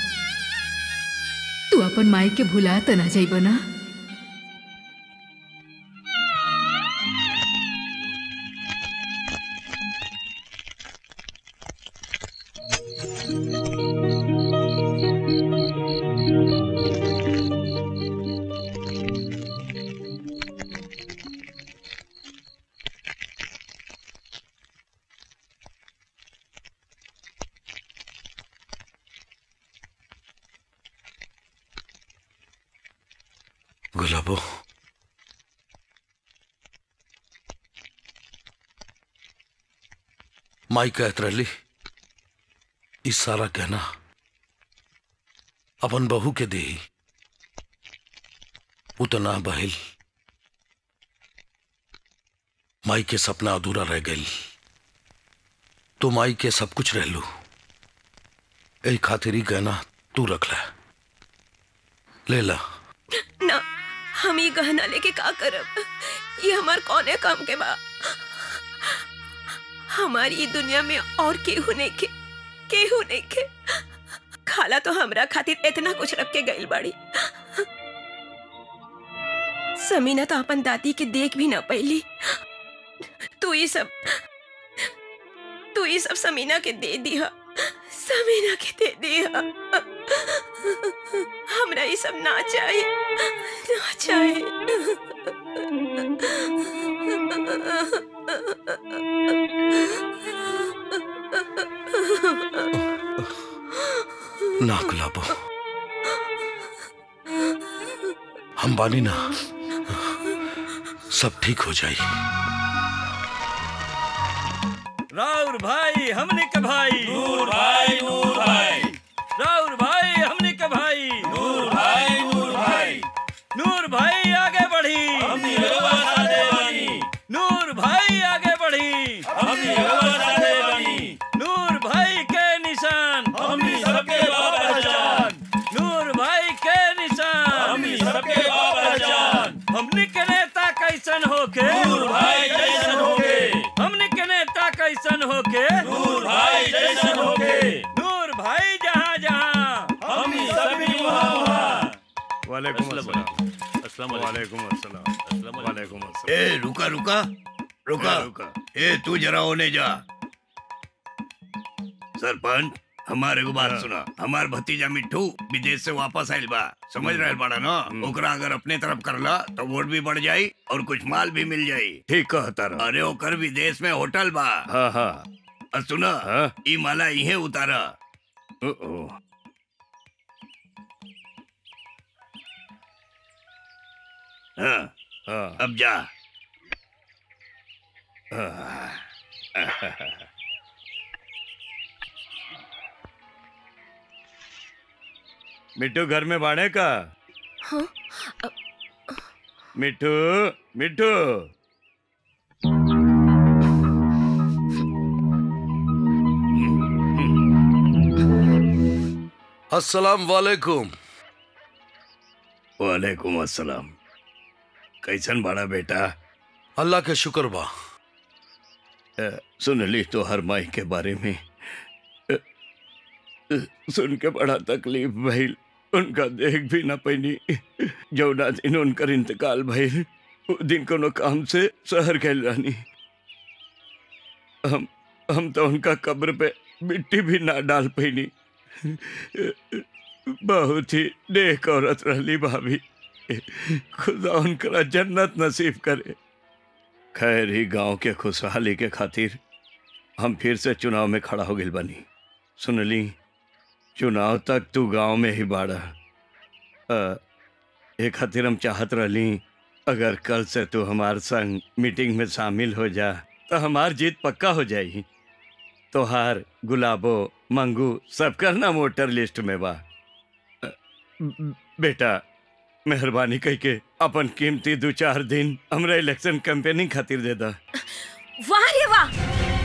तू अपन माई के भुला त ना जाइब ना गुलाबो माई कहत रहली ई सारा कहना अपन बहू के दे उतना बहिल माई के सपना अधूरा रह गई तो माई के सब कुछ रह लू यही खातिर ही कहना तू रख ले ले ला ना हम ये गहना लेके का करब ये हमार कौने काम के बा हमारी ई दुनिया में और केहू नहीं के केहू नहीं के खाला तो हमरा खातिर इतना कुछ रख के गइल बाड़ी समीना तो अपन दादी के देख भी ना पैली तू ये सब तू ये सब समीना के दे दिया समीना के दे दिया हमरा ये सब ना चाहिए ना चाहिए ना गुलाबो हम बानी ना सब ठीक हो जाई राउर भाई हमने के भाई नूर भाई नूर भाई राउर भाई हमने के भाई नूर भाई नूर भाई नूर भाई आगे बढ़ी हम ये सादे बनी नूर भाई आगे बढ़ी हम ये सादे बनी नूर भाई के निशान हम ही सबके बाबा जान नूर भाई के निशान हम ही सबके बाबा जान हमने के नेता कैसन होके नूर भाई जैसन होके हमने के नेता कैसन होके नूर भाई जैसन होके नूर भाई जहाँ जहाँ हम ही सब भी वहाँ वहाँ वालेकुम अस्सलाम अस्सलाम अस्सलाम वालेकुम अस्सलाम अस्सलाम वालेकुम अस्सलाम ए रुका रुका रुका रुका ए तू जरा होने जा सरपंच हमारे को बात सुना हमार भतीजा मिट्टू विदेश से वापस आइल बा समझ रहे बाड़ा ना ओकरा अगर अपने तरफ करला तो वोट भी बढ़ जाई और कुछ माल भी मिल जाई ठीक कहता रहा अरे ओकर विदेश में होटल बा हाँ हाँ और सुना हाँ? ई माला इहे उतारा ओ, ओ। हाँ हाँ अब जा मिट्टू घर में बाड़े का हाँ मिट्टू मिट्टू अस्सलाम वालेकुम वालेकुम अस्सलाम कैसन बड़ा बेटा अल्लाह के शुक्र बा अ, सुन ली तो हर माई के बारे में अ, अ, सुन के बड़ा तकलीफ भइल उनका देख भी ना पैनी जौना दिन उनकर इंतकाल भइल उ दिन कोनो काम से शहर गए रानी हम हम तो उनका कब्र पे मिट्टी भी ना डाल पैनी बहुत ही नेक औरत रहली भाभी खुदा उनकरा जन्नत नसीब करे खैर ही गांव के खुशहाली के खातिर हम फिर से चुनाव में खड़ा हो गई बनी सुनली चुनाव तक तू गांव में ही बाड़ा अ, ए खातिर हम चाहत रहली अगर कल से तू हमार संग मीटिंग में शामिल हो जा तो हमार जीत पक्का हो जाई तोहार गुलाबो मंगू सब करना वोटर लिस्ट में बा अ, बेटा मेहरबानी कह के अपन कीमती दो चार दिन हमरा इलेक्शन कैंपेनिंग खातिर दे दा वाह रे वाह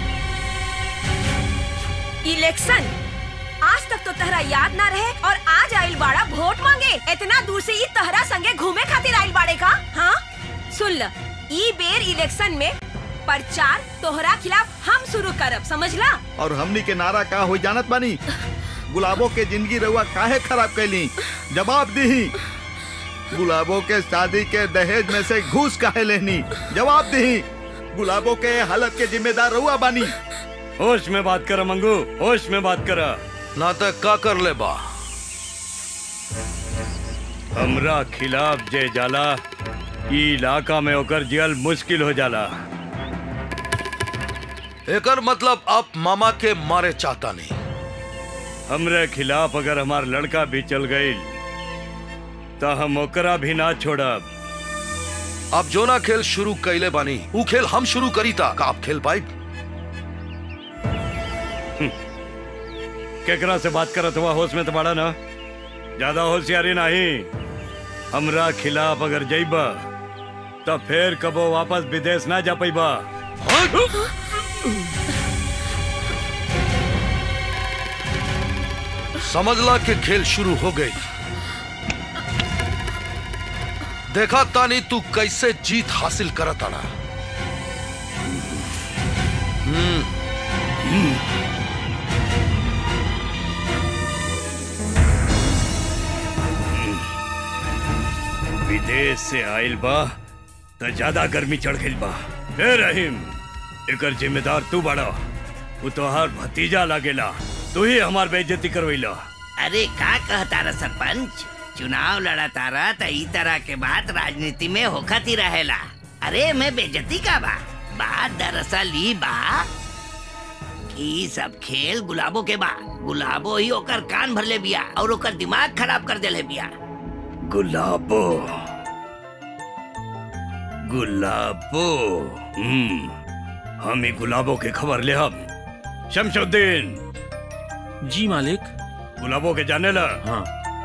इलेक्शन आज तक तो तहरा याद ना रहे और आज आइल बाड़ा वोट मांगे इतना दूर से ई तहरा संगे घूमे खातिर आइल बाड़े का हाँ सुन ल ई बेर इलेक्शन में प्रचार तोहरा खिलाफ हम शुरू करब समझला और हमनी के नारा का हो जानत बानी गुलाबो के जिंदगी रहुआ काहे खराब कैली जवाब दी गुलाबो के शादी के दहेज में से घूस काहे लेनी जवाब दी गुलाबो के हालत के जिम्मेदार रहुआ बानी होश में बात कर मंगू होश में बात कर नाटक का कर ले बा हमरा खिलाफ जे जाला ई इलाका में ओकर जियल मुश्किल हो जाला एकर मतलब आप मामा के मारे चाहता नहीं हमरे खिलाफ अगर हमार लड़का भी चल गई तो हम ओकरा भी ना छोड़ब अब जो ना खेल शुरू कैले बानी ऊ खेल हम शुरू करी था का आप खेल पाई केकरा से बात करत हुआ होश में तो बड़ा ना ज्यादा होशियारी नहीं हमरा खिलाफ अगर जइबा तो फिर कबो वापस विदेश ना जा पैबा समझला कि खेल शुरू हो गई देखा तानी तू कैसे जीत हासिल करत आना हम्म विदेश से आइल बा तो ज्यादा गर्मी चढ़ गइल बा ए रहीम एकर जिम्मेदार तू बड़ा वो तोहार भतीजा लागेला तू ही हमार बेइज्जती करवैला अरे का कहता रहा सरपंच चुनाव लड़ा तारा त ई तरह के बात राजनीति में होखत ही रहेला अरे मैं बेजती का बा बात दरअसल ई बा कि ई सब खेल गुलाबो के बा गुलाबो ही ओकर कान भरले बिया और ओकर दिमाग खराब कर देले बिया गुलाबो गुलाबो हम्म हम ही गुलाबो के खबर ले हम शमशुद्दीन जी मालिक गुलाबो के जाने ला हाँ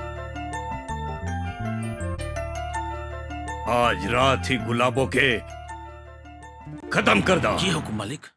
आज रात ही गुलाबो के खत्म कर दो जी हुकुम मालिक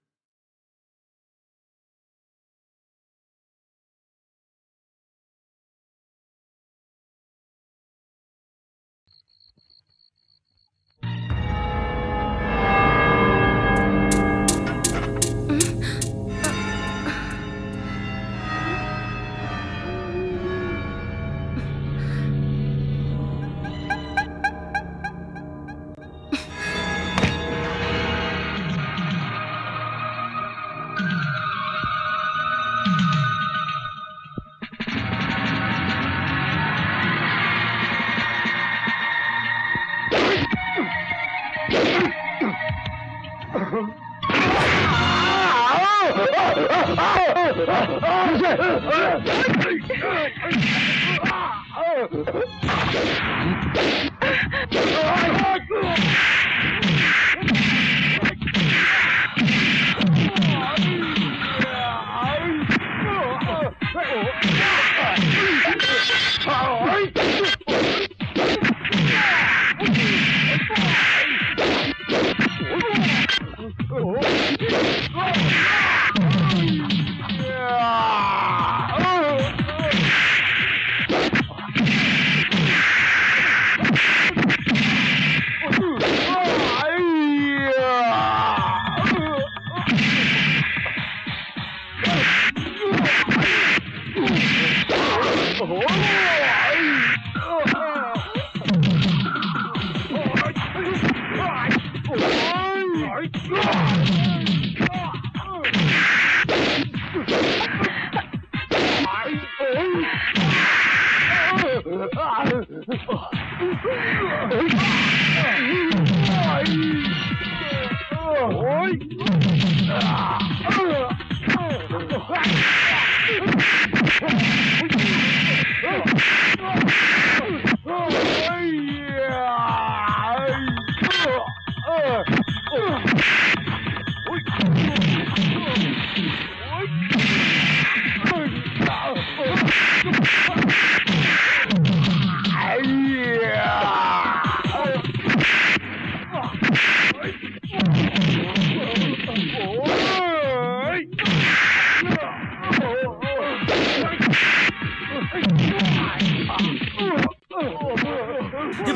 अरे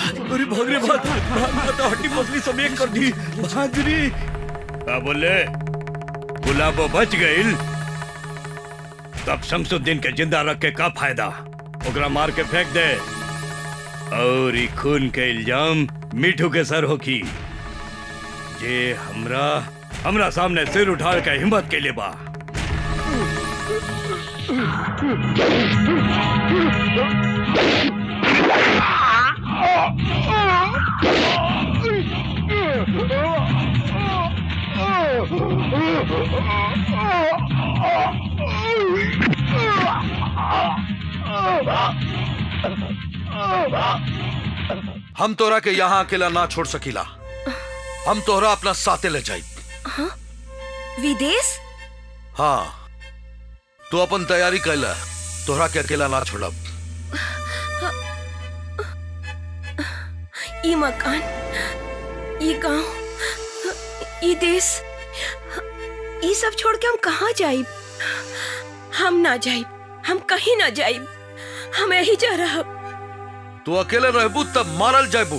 भाग रे भाग भाग ना तो हड्डी पसली सब एक कर दी भाग रे का बोले गुलाबो बच गइल तब शमसुद्दीन के जिंदा रख के का फायदा ओकरा मार के फेंक दे और ई खून के इल्जाम मिठू के सर होकी जे हमरा हमरा सामने सिर उठा के हिम्मत के लिए बा हम तोरा के यहाँ अकेला ना छोड़ सकीला हम तोहरा अपना साथे ले जाई हाँ? विदेश हाँ तू अपन तैयारी कैला तोहरा के अकेला ना छोड़ब ई मकान ई गांव ई देश ई सब छोड़ के हम कहाँ जाइब हम ना जाइब हम कहीं ना जाइब हम यही जा रहा तू अकेले रहबू तब मारल जाबू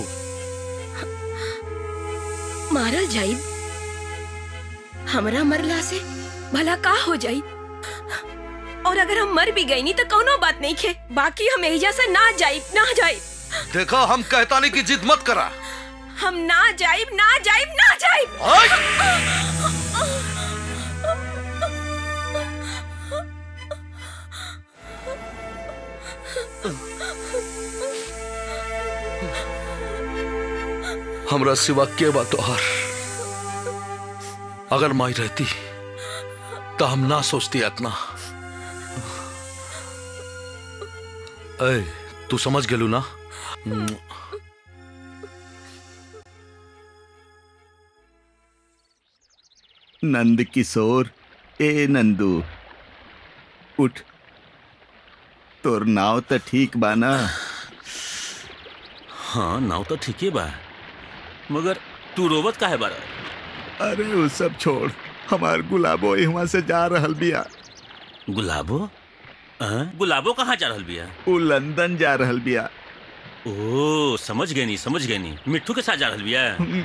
मारल जाइब हमरा मरला से भला का हो जाई और अगर हम मर भी गई नहीं तो कोनो बात नहीं खे बाकी हम एहिजा से ना जाइब ना जाइब देखा हम कहता नहीं कि जिद मत करा हम ना जाइब ना जाइब ना जाइब हमरा सिवा के बा तोहार अगर माई रहती तो हम ना सोचती इतना ए तू समझ गेलू ना नंद किशोर ए नंदू उठ तोर नाव तो ठीक बा ना हाँ नाव तो ठीक ही बा मगर तू रोबत काहे बारा अरे वो सब छोड़ हमार गुलाबो यहाँ से जा रहल बिया गुलाबो हाँ? गुलाबो कहाँ जा रहल बिया वो लंदन जा रहल बिया ओ समझ गए नी समझ गए नी मिट्टू के साथ जा रहल बिया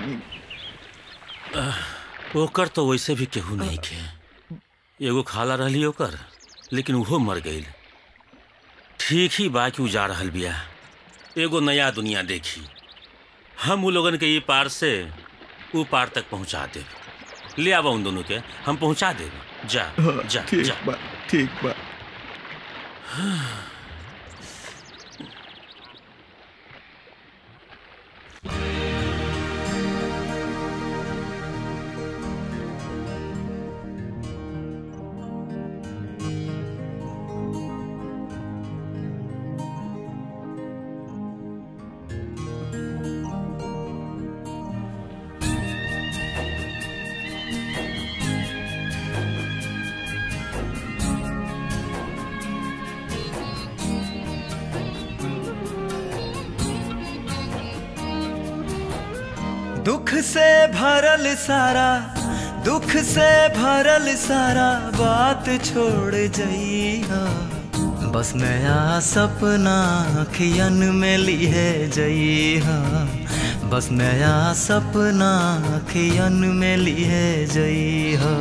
आह, ओकर तो वैसे भी केहू नहीं के एगो खाला रहली ओकर लेकिन उहो मर गईल ठीक ही बा कि उ जा रहल बिया एगो नया दुनिया देखी हम उ लोगन के ये पार से उ पार तक पहुंचा देब ले आवा उन दोनों के हम पहुंचा देब जा हाँ, जा ठीक जा बा ठीक बा दुख से भरल सारा दुख से भरल सारा बात छोड़ जइहा बस नया सपना अखियन में लिए जइहा बस नया सपना अखियन में लिए जइहा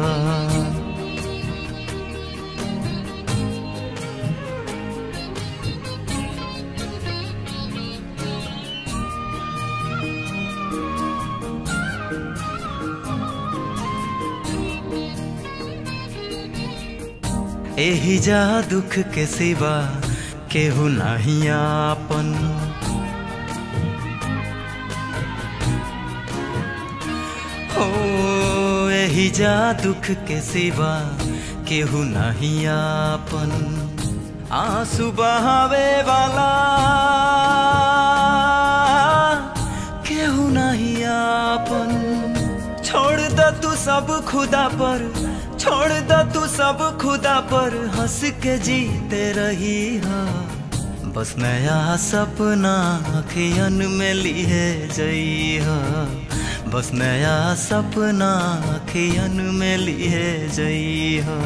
एही जा दुख के सिवा केहू नहीं आपन हो एही जा दुख के सिवा केहू नहीं आपन आंसू बहावे वाला केहू नहीं आपन छोड़ द तू सब खुदा पर छोड़ द तू सब खुदा पर हंस के जीते रही हा बस नया सपना अखियन में लिए जई हा बस नया सपना अखियन में लिए जई हा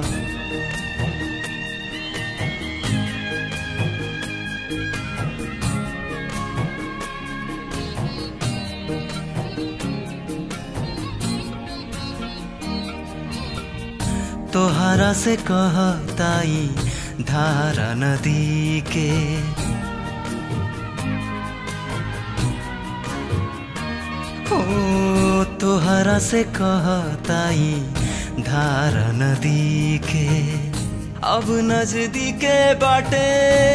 तोहरा से कहताई धारा नदी के ओ तोहरा से कहताई धारा नदी के अब नजदीके बाटे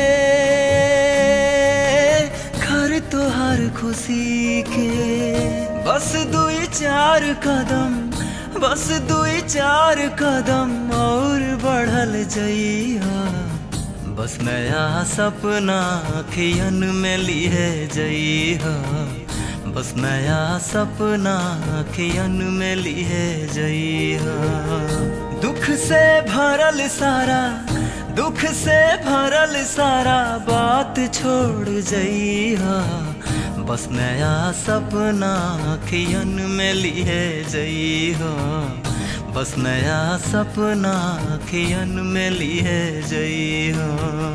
घर तोहर खुशी के बस दुई चार कदम बस दुई चार कदम और बढ़ल जइहा बस नया सपना अखियन में लिए जई हा बस नया सपना अखियन में लिए जई हा दुख से भरल सारा दुख से भरल सारा बात छोड़ जई हा बस नया सपना अखियन में लिए जई हा बस नया सपना अखियन में लिए जई हा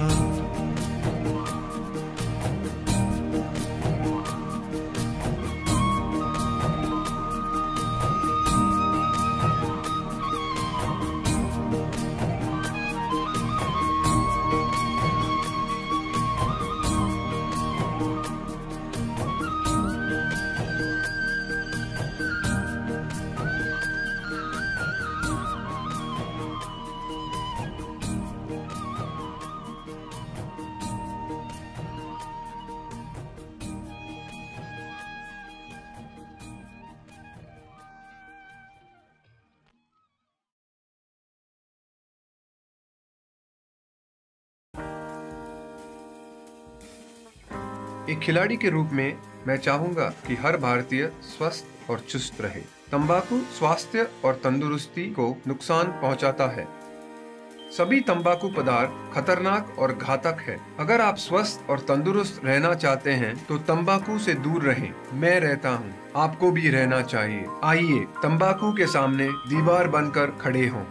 एक खिलाड़ी के रूप में मैं चाहूंगा कि हर भारतीय स्वस्थ और चुस्त रहे तंबाकू स्वास्थ्य और तंदुरुस्ती को नुकसान पहुंचाता है सभी तंबाकू पदार्थ खतरनाक और घातक है अगर आप स्वस्थ और तंदुरुस्त रहना चाहते हैं तो तंबाकू से दूर रहें मैं रहता हूं, आपको भी रहना चाहिए आइए तंबाकू के सामने दीवार बनकर खड़े हों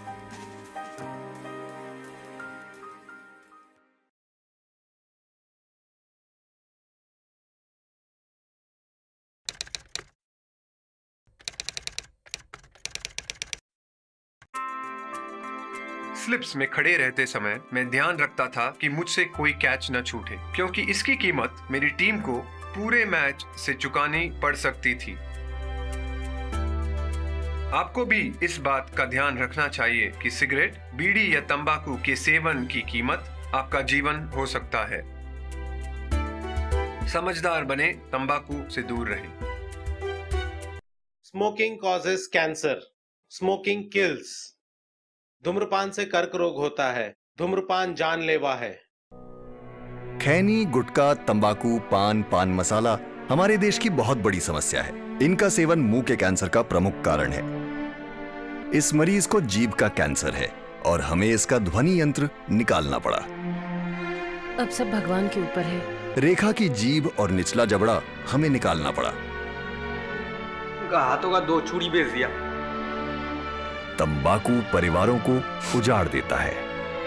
स्लिप्स में खड़े रहते समय मैं ध्यान रखता था कि मुझसे कोई कैच न छूटे क्योंकि इसकी कीमत मेरी टीम को पूरे मैच से चुकानी पड़ सकती थी आपको भी इस बात का ध्यान रखना चाहिए कि सिगरेट बीड़ी या तंबाकू के सेवन की कीमत आपका जीवन हो सकता है समझदार बने तंबाकू से दूर रहें smoking causes cancer smoking kills धूम्रपान से कर्क रोग होता है धूम्रपान जानलेवा है खैनी गुटखा तंबाकू पान पान मसाला हमारे देश की बहुत बड़ी समस्या है इनका सेवन मुंह के कैंसर का प्रमुख कारण है इस मरीज को जीभ का कैंसर है और हमें इसका ध्वनि यंत्र निकालना पड़ा अब सब भगवान के ऊपर है रेखा की जीभ और निचला जबड़ा हमें निकालना पड़ा उनका हाथों का दो चूड़ी बेच दिया तंबाकू परिवारों को उजाड़ देता है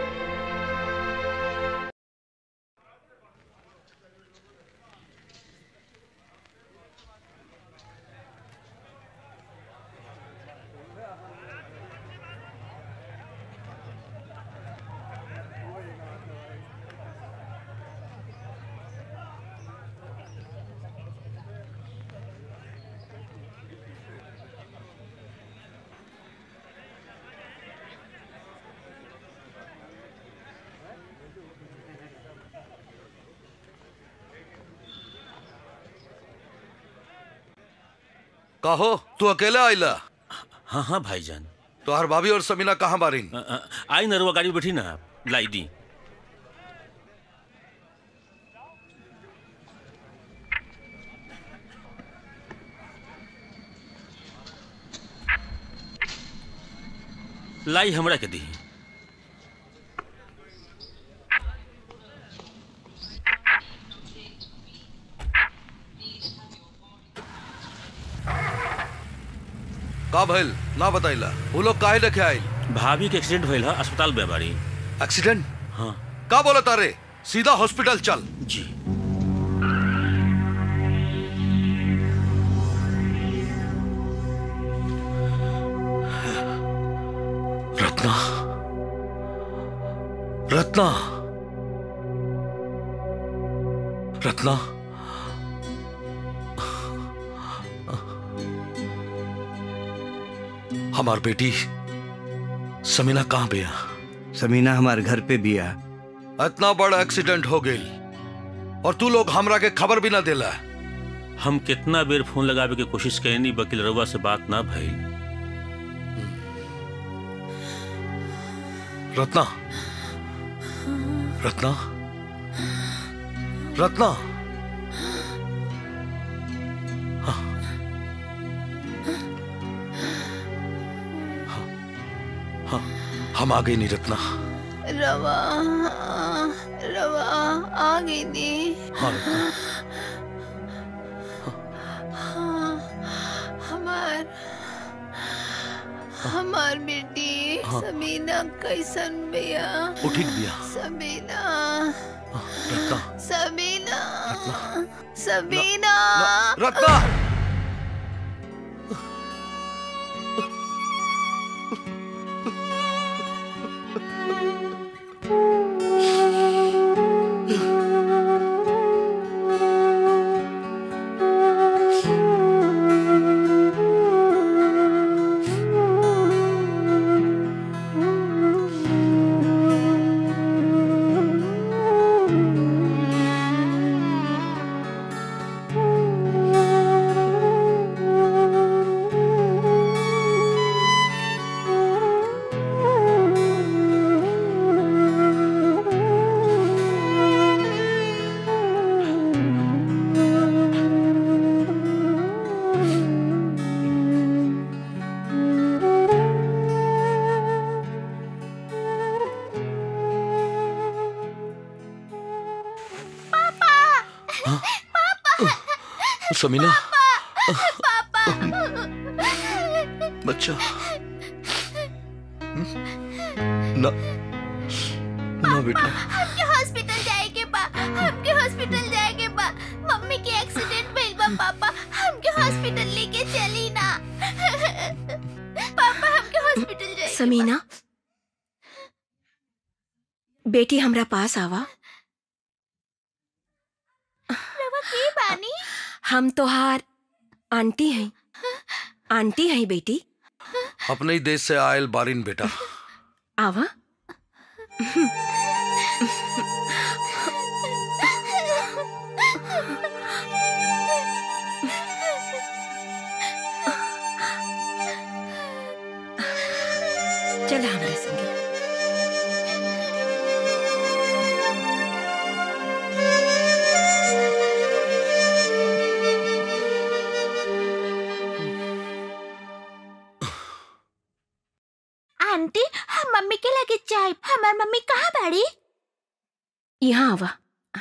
कहो तू अकेला आइला हाँ हाँ भाईजान तोहर भाभी और समीना कहाँ बारिन आई नरवा गाड़ी बैठी ना लाई दी लाई हमरा के दी का भइल ना बताइला वो लोग काहे लेके आइल भाभी के एक्सीडेंट भइल है अस्पताल में बारी एक्सीडेंट हाँ का बोला तारे सीधा हॉस्पिटल चल जी रत्ना रत्ना रत्ना हमार बेटी समीना कहाँ बिया समीना हमारे घर पे बिया इतना बड़ा एक्सीडेंट हो गई और तू लोग हमरा के खबर भी ना देला हम कितना बेर फोन लगावे के कोशिश कैनी वकील रउआ से बात ना भइल रत्ना रत्ना रत्ना हाँ। हाँ, हाँ, हम आ गए नहीं रत्ना रवा रवा आ गई नी हाँ रत्ना हाँ, हमार हमार बेटी हाँ। सबीना कैसन बिया वो ठीक बिया। सबीना रत्ना सबीना सबीना रत्ना समीना बच्चा ना ना बेटा हमके हॉस्पिटल जाएके बा हमके हॉस्पिटल जाएके बा मम्मी के एक्सीडेंट भइल बा पापा हमके हॉस्पिटल लेके चली ना पापा हमके हॉस्पिटल जाए समीना बेटी हमरा पास आवा रवा के बानी हम तोहार आंटी हैं आंटी हैं बेटी अपने ही देश से आयल बारिन बेटा आवा चला हमरा संगे आंटी हम मम्मी के लगे जाए हमार मम्मी कहाँ बाड़ी यहाँ आवा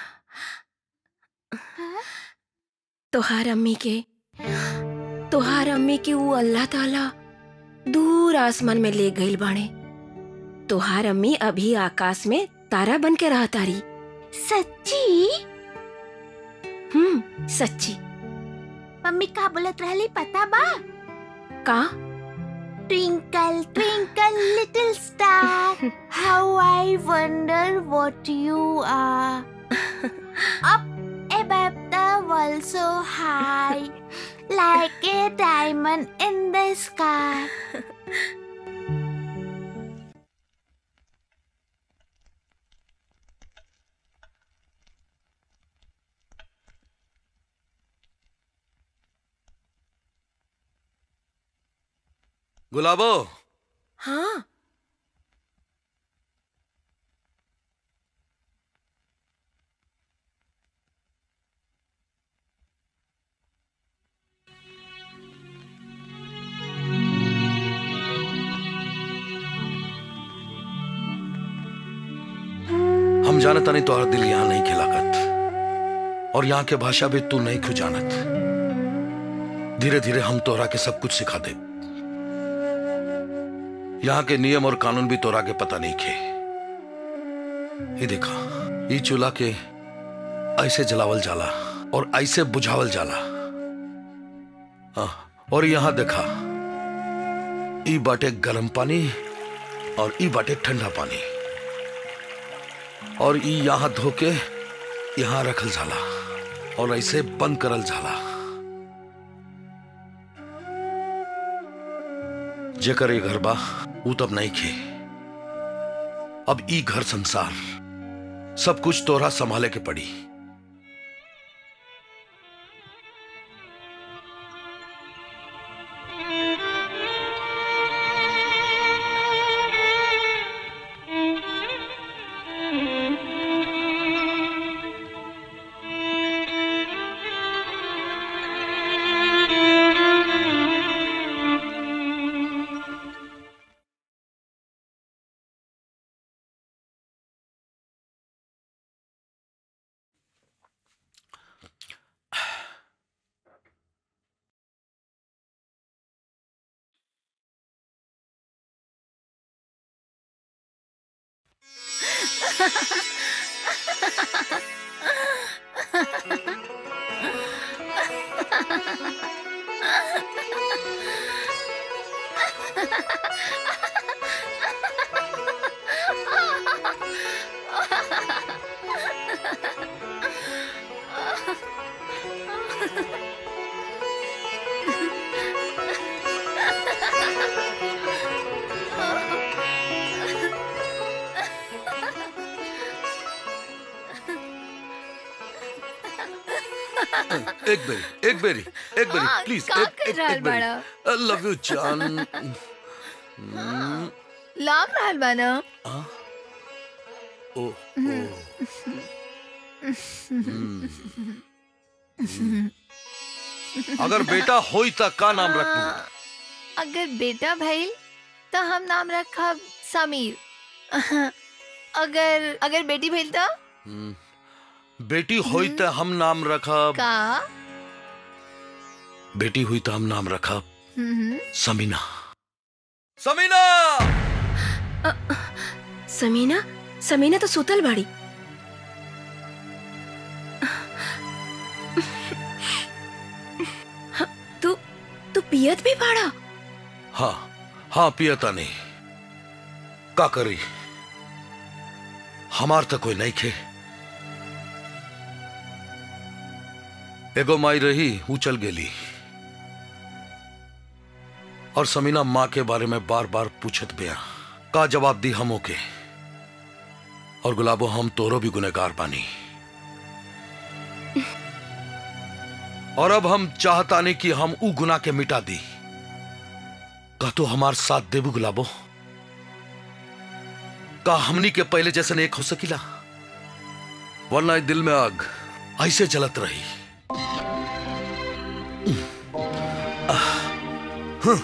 तोहार अम्मी के तोहार अम्मी के वो अल्लाह ताला दूर आसमान में ले गईल बाणे तोहार अम्मी अभी आकाश में तारा बन के रहा तारी सच्ची हम्म सच्ची मम्मी का बोलत रहली पता बा का Twinkle, twinkle, little star, how I wonder what you are. Up above the world so high, like a diamond in the sky. Gulabo हाँ हम जानता नहीं तोहर दिल यहाँ नहीं खिलाकत और यहाँ के भाषा भी तू नहीं खुजानत धीरे धीरे हम तोरा के सब कुछ सिखा दे यहाँ के नियम और कानून भी तोरा के पता नहीं खे ये देखा ये चूल्हा के ऐसे जलावल जाला और ऐसे बुझावल जाला हाँ, और यहाँ देखा ई बाटे गर्म पानी और ई बाटे ठंडा पानी और ई यहाँ धोके यहाँ रखल जाला और ऐसे बंद करल जाला जेकर ये घर बा ऊ तब नहीं खे अब ई घर संसार सब कुछ तोरा संभाले के पड़ी एक बेरी एक बेरी एक बेरी हाँ, प्लीज का एक कर एक रहल एक बेरी बाड़ा? आई लव यू जान हम्म, लाग रहल बा ना आ? ओ अगर बेटा होई त का नाम रखबू अगर बेटा भइल तो हम नाम रखब समीर अगर अगर बेटी भइल तो हम्म, बेटी होई त हम नाम रखब का बेटी हुई त हम नाम रखब हम्म, समीना समीना समीना समीना तो सुतल बाड़ी हाँ, तू तू पियत भी बाड़ा हाँ हाँ पियता नहीं का करी हमार तो कोई नहीं खे एगो माई रही ऊ चल गेली और समीना माँ के बारे में बार बार पूछत बिया का जवाब दी हम ओके और गुलाबो हम तोरो भी गुनहगार बानी और अब हम चाहतानी कि हम ऊ गुना के मिटा दी का तो हमार साथ देबू गुलाबो का हमनी के पहले जैसे एक हो सकीला वरना ई दिल में आग ऐसे जलत रही आह, हं।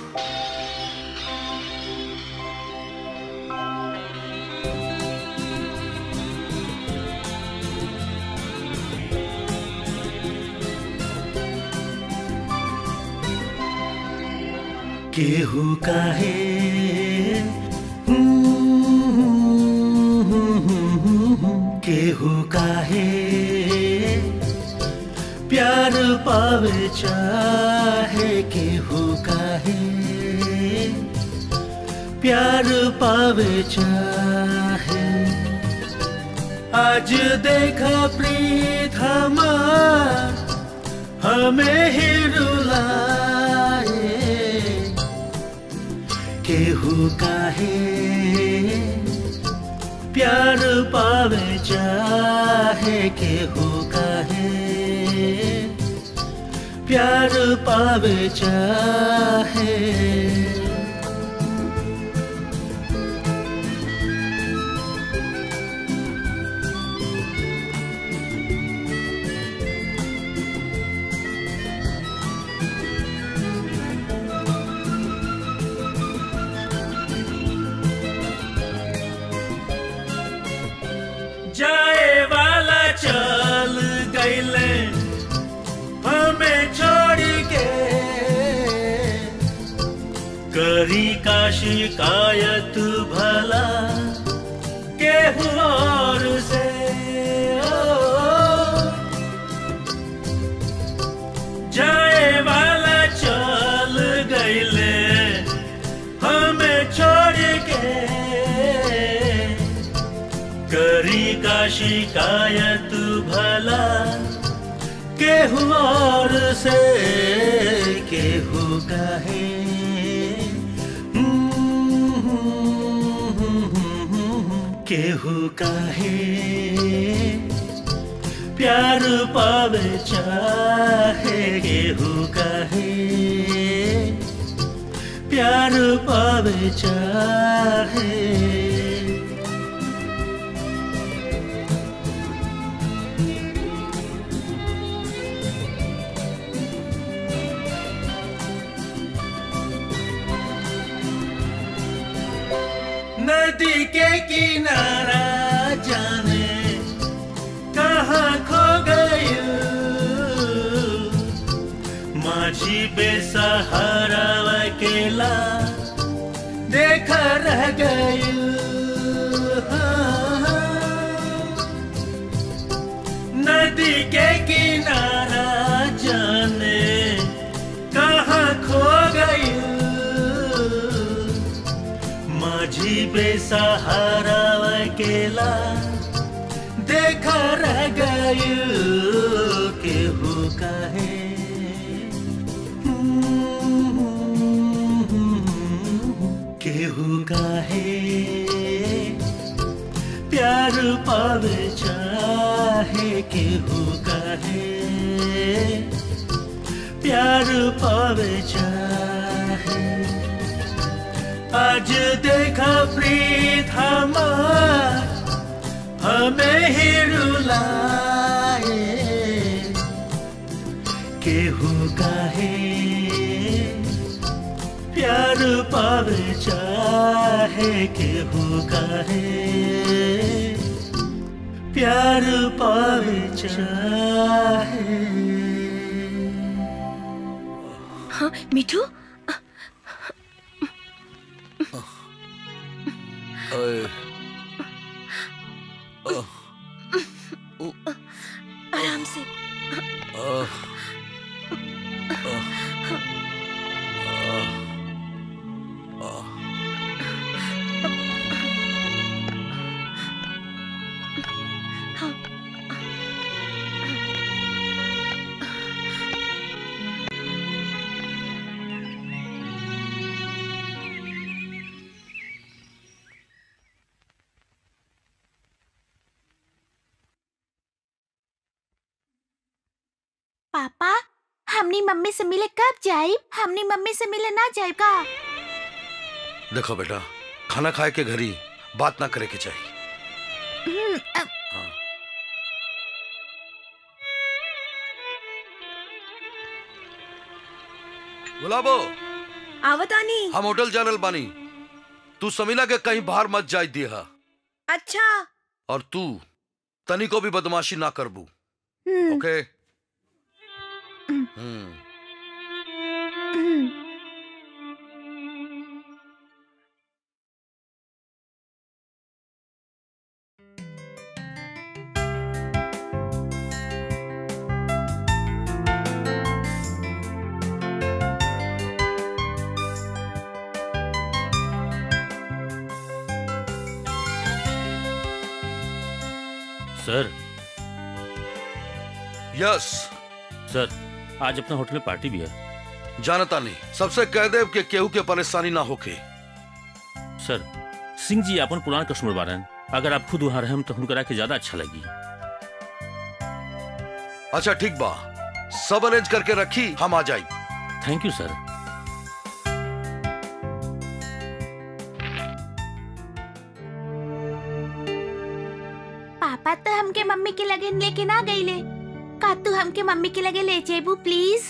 केहू काहे केहू काहे प्यार पावे चाहे केहू काहे प्यार पावे चाहे आज देखा प्रीत हमार हमें ही रुलाए केहू काहे प्यार पावे चाहे केहू काहे प्यार पावे चाहे जाए वाला चल गईले हमें छोड़ के करी का शिकायत भला केहू और से ओ, जाए वाला चल गईले हमें छोड़ के करी का शिकायत भला केहू और से केहू कहे केहू कहे प्यार पावे चाहे केहू कहे प्यार पावे चाहे नदी के किनारा जाने कहाँ खो गई माझी बेसहारा अकेला देखा रह गई नदी के किनारा जाने कहाँ खो गई माझी बेसहारा अकेला देखा रह गई केहू काहे केहू काहे प्यार पावे चाहे केहू काहे प्यार पावे चाहे आज देखा प्रीत हमार हमें ही रुलाए केहू काहे प्यार पावे चाहे केहू काहे प्यार पावे चाहे हाँ मिठू अरे, आराम से अ, पापा हमनी मम्मी से मिले कब जाई हमनी मम्मी से मिले ना जाए का देखो बेटा खाना खाए के घरी बात ना करे के चाहिए हम्म, अ- गुलाबो आवतानी हम होटल जानल बानी तू समीला के कहीं बाहर मत जाय दिया अच्छा और तू तनी को भी बदमाशी ना करबू हम्म, ओके हम्म, हम्म हम्म। सर यस सर आज अपना होटल में पार्टी भी है जानता नहीं सबसे कह दे कि केहू के परेशानी ना होके सर सिंह जी अपन पुरान कस्टमर बारन अगर आप खुद वहां रहें तो हुनकरा के ज्यादा अच्छा लगी अच्छा ठीक बा सब अरेंज करके रखी हम आ जाई थैंक यू सर पापा तो हमके मम्मी के लगे लेके ना गईले का तू हमके मम्मी के लगे ले जेबू प्लीज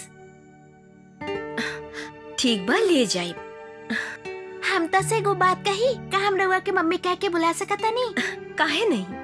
ठीक बा ले जाई हम तो से एगो बात कही का हम रउआ के मम्मी कह के बुला सकता नहीं काहे नहीं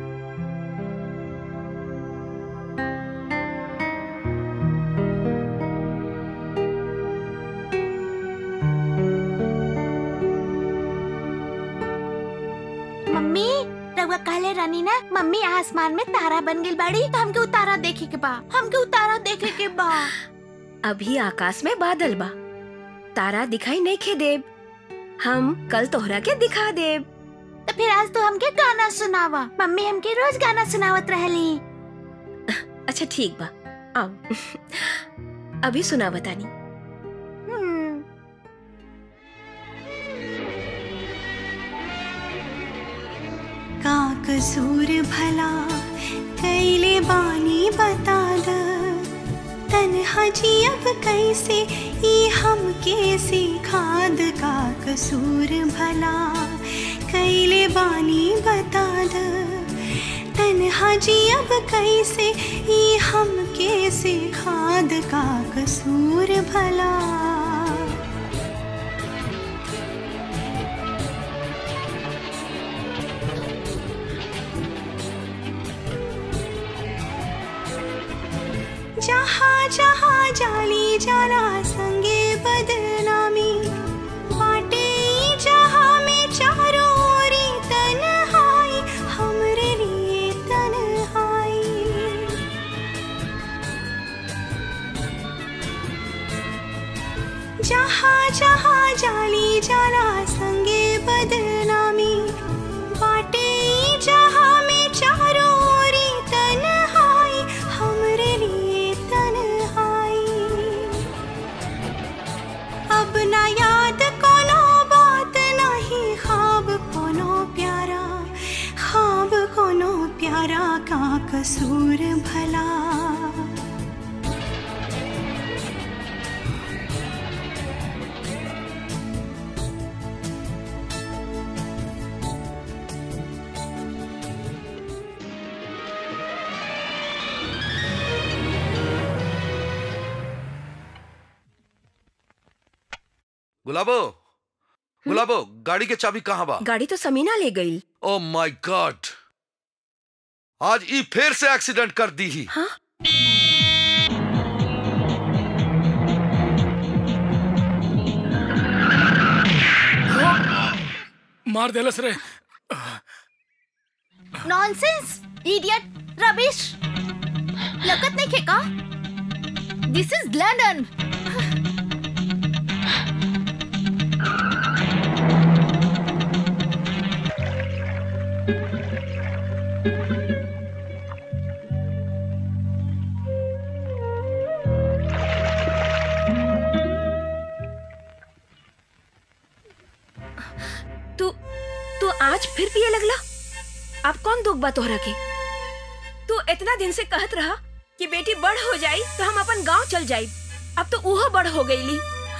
मम्मी रउआ कहले रानी ना मम्मी आसमान में तारा बन गई बाड़ी तो हमके उतारा देखे के बा हमके उतारा देखे के बा अभी आकाश में बादल बा तारा दिखाई नहीं खे देब हम कल तोहरा के दिखा देब तो फिर आज तो हमके गाना सुनावा मम्मी हमके रोज गाना सुनावत रहली अच्छा ठीक बा आओ अभी सुना बतानी हम्म का कसूर भला कैले बानी बता द तन्हा जी अब कैसे ई हम कैसे खाद का कसूर भला कैले बानी बता द तन्हा जी अब कैसे ई हम कैसे खाद का कसूर भला जहाँ जहाँ जाली जाला संगे बदनामी बाटे ई जहाँ में चारों ओरी तन्हाई हमरे लिए तन्हाई जहाँ जहाँ जाली जाला संगे बदनामी बाटे ई जहाँ में चारों ओरी तन्हाई हमरे लिए तन्हाई अब ना याद कोनो बात नहीं ख्वाब कोनो प्यारा ख्वाब कोनो प्यारा का कसूर भला गुलाबो गुलाबो गाड़ी के चाबी कहाँ बा गाड़ी तो समीना ले गई ओ माय गॉड आज ई फिर से एक्सीडेंट कर दी ही हाँ? मार देलस रे नॉनसेंस इडियट रबिश लगत नहीं खेका दिस इज लंदन तू तू आज फिर पिए लगला अब कौन दुख बा तोहरा के तू इतना दिन से कहत रहा कि बेटी बड़ हो जाई तो हम अपन गांव चल जाई अब तो उहो बड़ हो गईली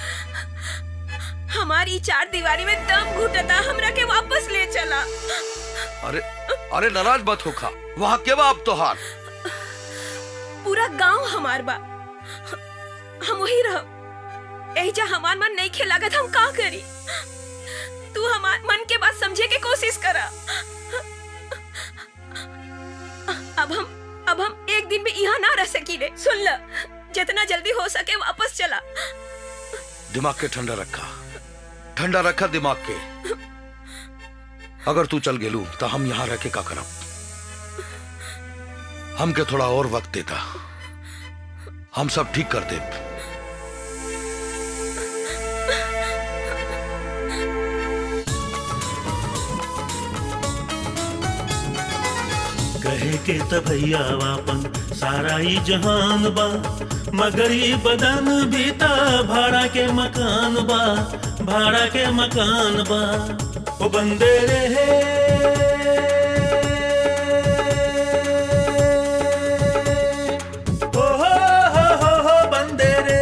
हमारी चार दीवारी में दम घुटता हमरा के वापस ले चला अरे अरे नाराज मत होखा वहाँ के बा अब तोहार पूरा गांव हमार बा हम वही रह एजा हमार मन नहीं खेलागत हम का करी तू हमार मन के बात समझे के कोशिश करा अब हम अब हम एक दिन भी यहाँ ना रह सकीले सुन ल जितना जल्दी हो सके वापस चला दिमाग के ठंडा रखा ठंडा रखा दिमाग के अगर तू चल गेलू तो हम यहाँ रह के का करब हमके थोड़ा और वक्त देता हम सब ठीक कर दे कहे के त भैया वापन सारा ही जहान बा मगर ई बदन भी त भाड़ा के मकान बा भाड़ा के मकान बा ओ बंदे रहे ओ हो हो हो हो बंदे रे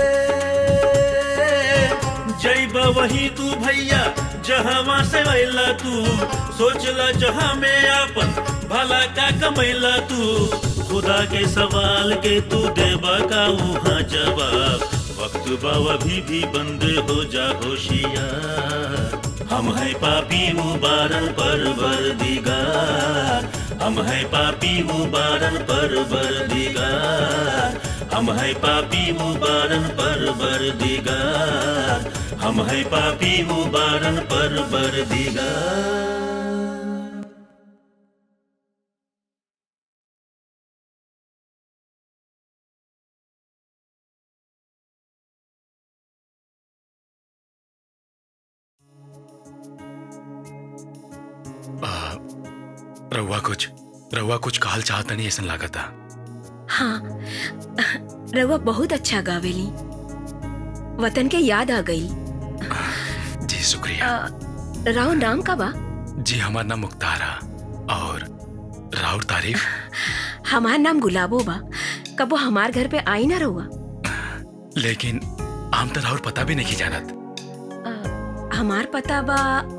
जैब वही तू भैया जहाँ से अला तू सोचला जहाँ में आपन भला का कमैला तू खुदा के सवाल के तू देबा का वहाँ जवाब वक्त बाव अभी भी बंद हो जा होशियार हम है पापी मुबारन पर बर दिगार हम है पापी मुबारन पर बर दिगार हम है पापी मुबारन पर बर दिगार हम है पापी मुबारन पर बर दिगार आ, रउआ कुछ रउआ कुछ कहल चाहता नहीं ऐसा लागता हाँ रउआ बहुत अच्छा गावेली वतन के याद आ गई जी शुक्रिया राव नाम का बा जी हमारा नाम मुख्तार है और राउर तारीफ हमार नाम गुलाबो बा कबो हमार घर पे आई ना रहुआ लेकिन आम तो राउर पता भी नहीं जानत हमार पता बा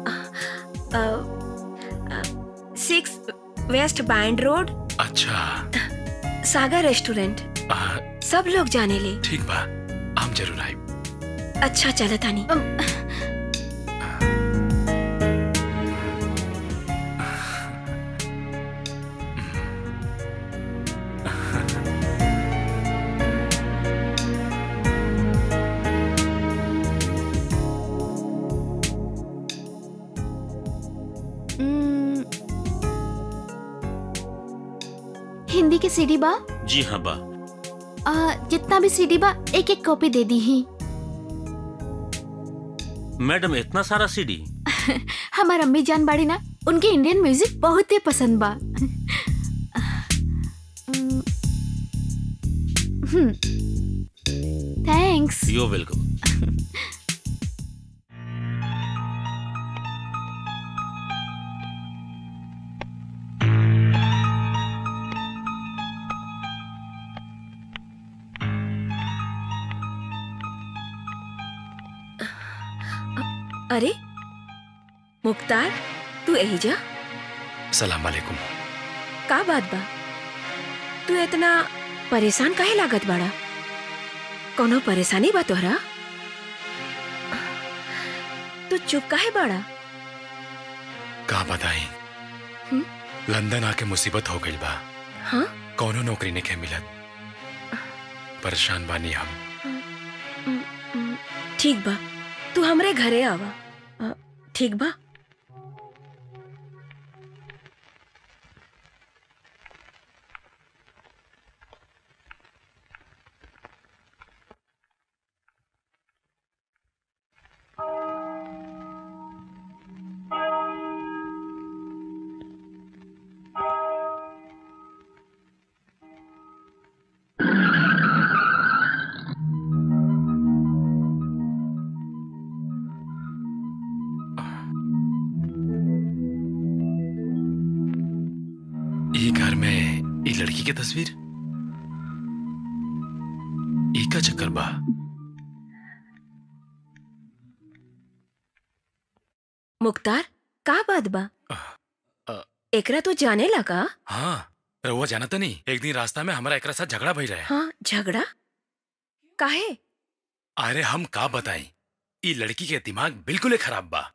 सिक्स वेस्ट बैंड रोड अच्छा सागर रेस्टोरेंट आ, सब लोग जाने ले ठीक बा हम जरूर आए अच्छा चलो तानी हम्म, हिंदी के सीडी बा जी हाँ बा आ, जितना भी सीडी बा एक एक कॉपी दे दी ही मैडम इतना सारा सीडी हमार अम्मी जान बाड़ी ना उनके इंडियन म्यूजिक बहुत ही पसंद बा थैंक्स यू वेलकम अरे मुख्तार तू यही जा सलाम वालेकुम का बात बा तू इतना परेशान काहे लागत बाड़ा कोनो परेशानी बा तोहरा तू चुप काहे बाड़ा का बताई हम्म? लंदन आके मुसीबत हो गई बा हाँ कौनो नौकरी नहीं के मिलत परेशान बानी हम ठीक बा तू हमरे घरे आवा अ, ठीक बा ई घर में ई लड़की के तस्वीर ई का चक्कर बा मुख्तार का बात बा एकरा तो जाने लगा हाँ रहुआ जाना तो नहीं एक दिन रास्ता में हमारा एकरा साथ झगड़ा भई रहे हाँ झगड़ा काहे अरे हम का बताई ई लड़की के दिमाग बिल्कुल ही खराब बा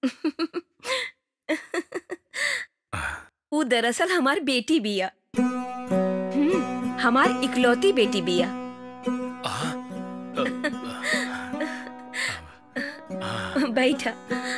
वो दरअसल हमार बेटी बिया हम्म, हमार इकलौती बेटी बिया बैठा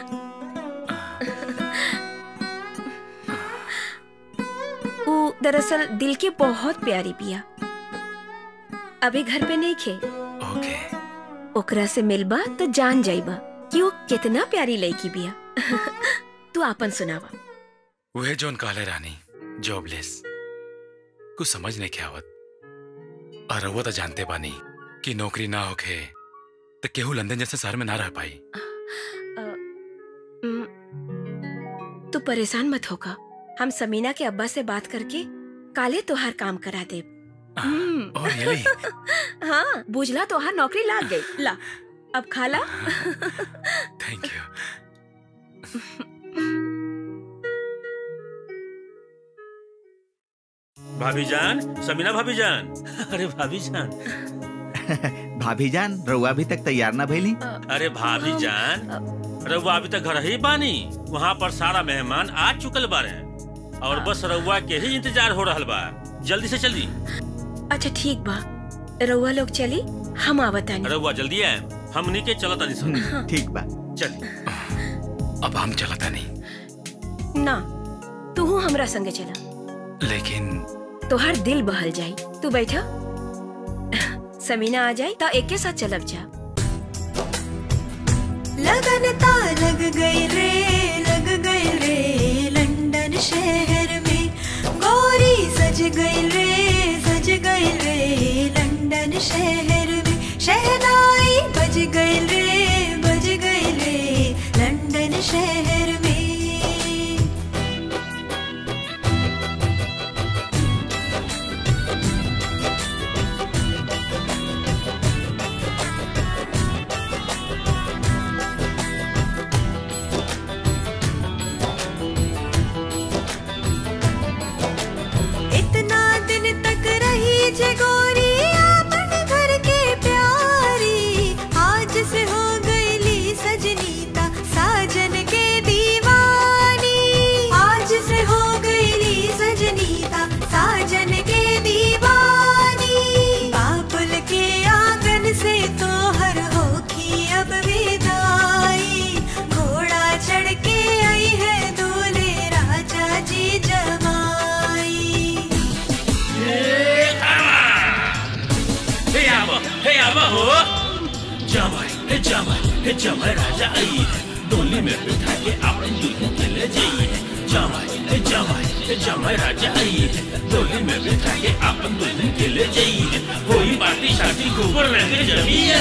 वो दरअसल दिल के बहुत प्यारी बिया अभी घर पे नहीं खे ओके ओकरा से मिलबा तो जान जाइबा कि वो कितना प्यारी लड़की बिया तू आपन सुनावा वह जोन कहले रानी जॉबलेस कुछ समझ नहीं क्या आवत और रहुआ तो जानते बानी कि नौकरी ना होखे तो केहू लंदन जैसे शहर में ना रह पाई हम्म, तू परेशान मत होगा हम समीना के अब्बा से बात करके काले तोहार काम करा दे और यली हाँ बुझला तोहार नौकरी लाग गई ला अब खाला थैंक यू भाभी जान समीना भाभी जान अरे भाभी जान भाभी जान रउआ अभी तक तैयार ना भइली अरे भाभी जान रउआ अभी तक घर ही बानी वहाँ पर सारा मेहमान आ चुकल बारे और बस रउआ के ही इंतजार हो रहल बा जल्दी से जल्दी अच्छा ठीक बा रउआ लोग चली हम आवतानी रउआ जल्दी आए हमनी के चलत आनी सन ठीक बा चल अब हम चलता नहीं ना तू हमरा संगे चला लेकिन तोहार दिल बहल जाई तू बैठा समीना आ जाई तो एक के साथ चलब जा लगन ता लग गई रे लग गई रे लंदन शहर में गोरी सज गई रे सज गई रे लंदन शहर में शहनाई बज गई रे बज गई रे लंदन शहर में इतना दिन तक रही जे गोरी आपन घर के प्यारी आज से हो गईली सजनीता साजन के दीवानी आज से हो गईली सजनीता साजन के दीवानी बाबुल के आंगन से तो हर होखी अब विदाई घोड़ा चढ़ के आई है दूल्हे राजा जी जमाई हे आवा हे आवा हो जा भाई हे जा भाई हे जमाई राजा आई है डोली में बिठा के अपन दुल्हन के ले जाइए जमाई हे जमाई हे जमाई राजा आई है डोली में बिठा के अपन दुल्हन के ले जाइए कोई पार्टी शादी गोबर रह के जमिया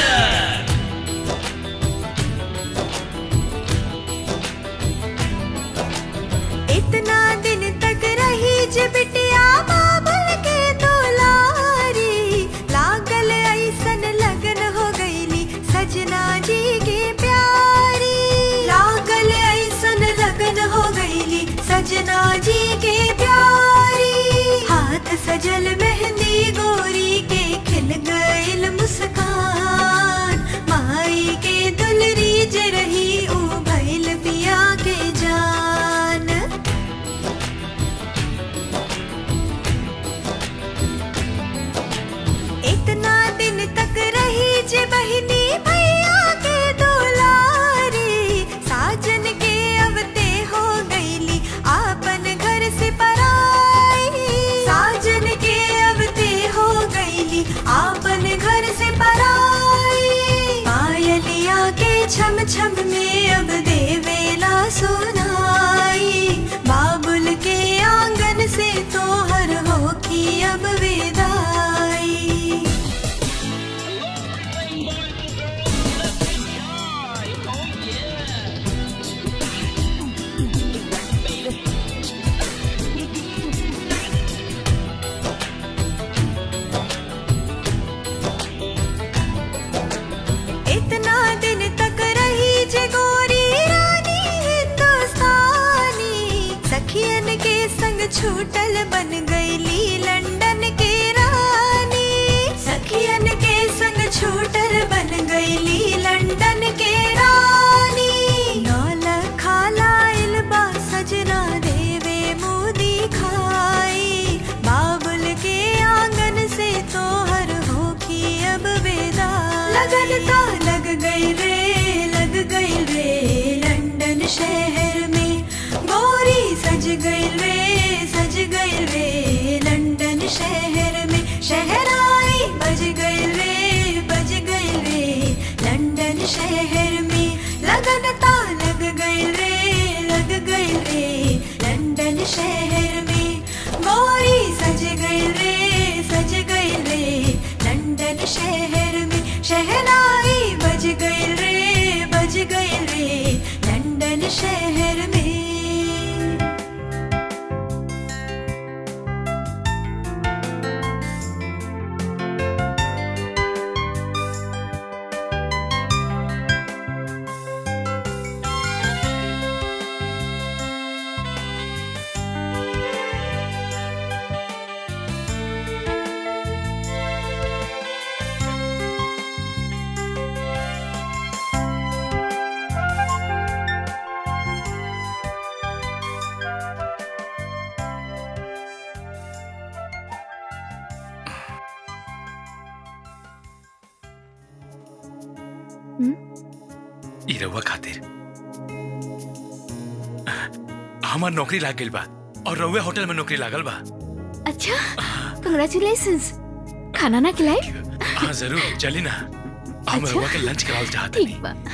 इतना दिन तक रही जे बिटिया बाबुल के दुलारी लागल ऐसन लगन हो गईली सजना जी के प्यारी लागल ऐसन लगन हो गईली सजना जी के प्यारी हाथ सजल मेहंदी गोरी के खिल गईल मुस्कान माई के दुलरी जे रही ऊ भइल पिया के जान इतना दिन तक रही जे बहिनी भैया के दुलारी साजन के अवते हो गईली आपन घर से पराई साजन के अवते हो गईली आपन घर से पराई पायलिया के छम छम में अब देवेला सुनाई बाबुल के आंगन से तोहर हो की अब विदाई इतना दिन तक रही जे गोरी रानी हिंदुस्तानी सखियन के संग छूटल बन गईली लंदन के रानी सखियन के संग छूटल बन गईली लंदन के रानी नौल खालाइल बा सजना देवे मोदी खाई बाबुल के आंगन से तोहर होखी अब विदा लगन ता लग गई रे लग गई रे लंदन शहर में गोरी सज गई रे सज गई रे लंदन शहर में शहराई बज गई रे बज गई रे लंदन शहर में लगन ता लग गई रे लग गई रे लंदन शहर में गोरी सज गई रे सज गई रे लंदन शहर में शहनाई बज गई रे बज गई रे लंदन शहर में ई रउआ खातिर हमार नौकरी लाग गइल बा और रउआ होटल में नौकरी लागल बा अच्छा कंग्रेचुलेशंस खाना ना खिलाई हाँ जरूर चली ना हम अच्छा। रउआ के लंच करावल चाहते ठीक बा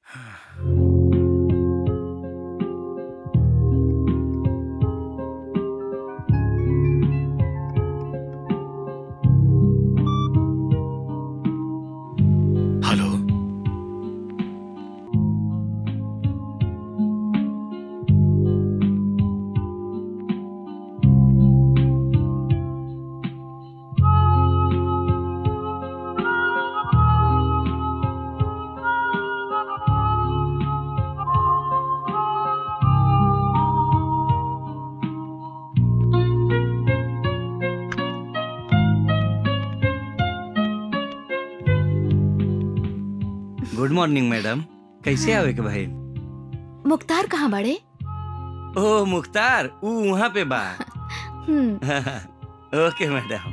हेलो गुड मॉर्निंग मैडम कैसे आवे के भाई मुख्तार कहाँ बड़े ओ मुख्तार ऊ वहाँ पे बा हम्म ओके मैडम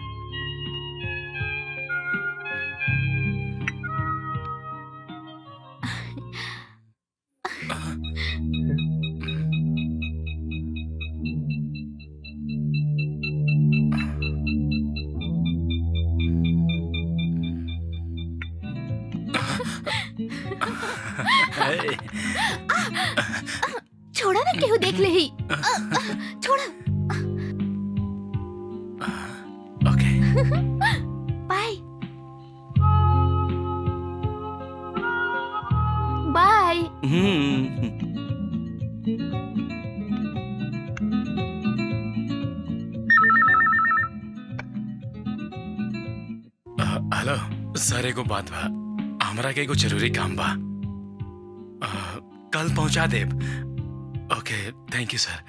छोड़ा ना केहू देख ले ही आ, आ, छोड़ा okay bye bye hmm hello sir एगो बात बा हमरा के एगो जरूरी काम बा अ, कल पहुंचा देब ओके थैंक यू सर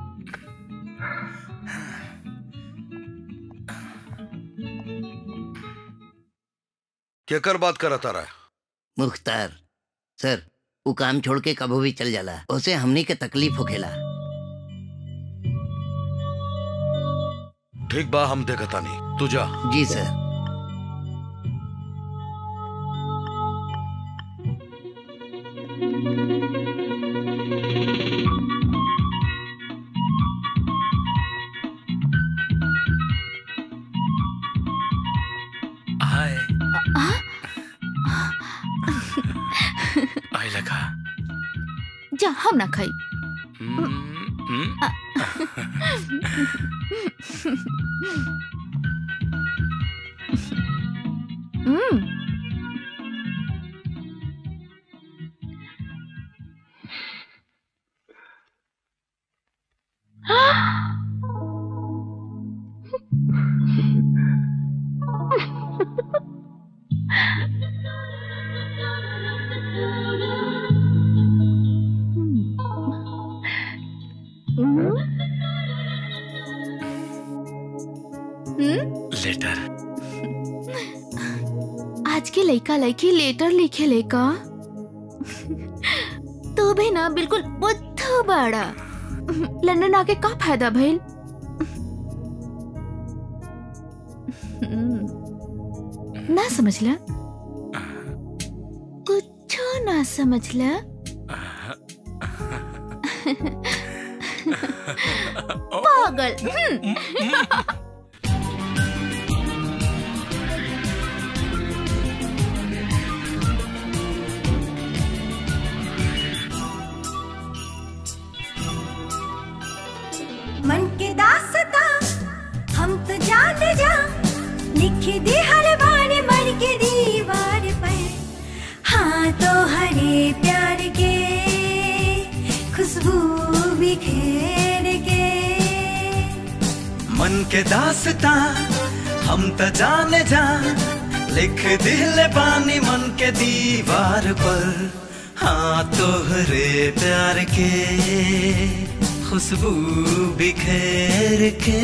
केकर बात करा तारा मुख्तार सर वो काम छोड़ के कभो भी चल जाला उसे हमनी के तकलीफ होखेला ठीक बा हम देखतानी तू जा जी सर हाय आई लगा जा हम ना खाई हम्म हम्म लेटर आज के लड़का लड़की लेटर लिखे लेका तू भी ना बिल्कुल बुद्धू बाड़ा लंदन आके का फायदा भइल ना समझला कुछ ना समझला पागल हम्म। मन के दासता हम तो जान जा लिख दे हर बार मर के दीवार पर हाँ तो हरे प्यार के खुशबू बिखेर के मन के दासता हम त जाने जा लिख दिल पानी मन के दीवार पर हाँ तोहरे प्यार के खुशबू बिखेर के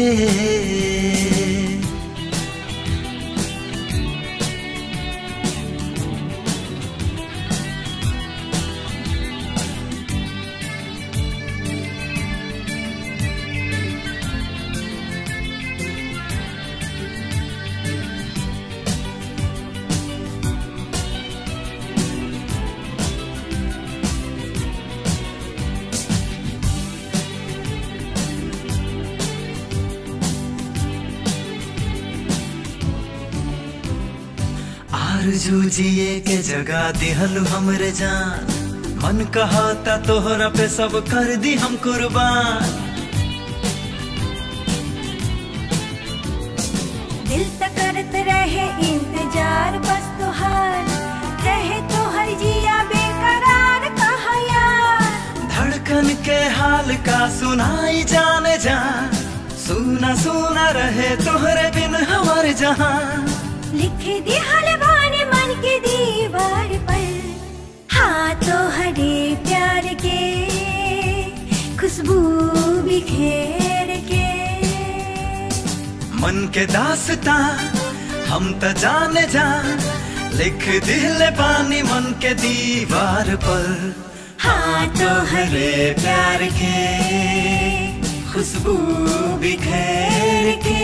आरजू जिए के जगा दिहल हमरे जान मन कहाता तोहरा पे सब कर दी हम कुर्बान दिल तक करत रहे इंतजार बस तुहार रहे तो हर जिया बेकरार कहा यार धड़कन के हाल का सुनाई जाने जा सुना सुना रहे तोहरे बिन हमारे जहां लिख दी हलवाने मन के दीवार पर हाँ तो हरे प्यार के खुशबू बिखेर के मन के दासता हम त जाने जा लिख दिल पानी मन के दीवार पर हाँ तो हरे प्यार के खुशबू बिखेर के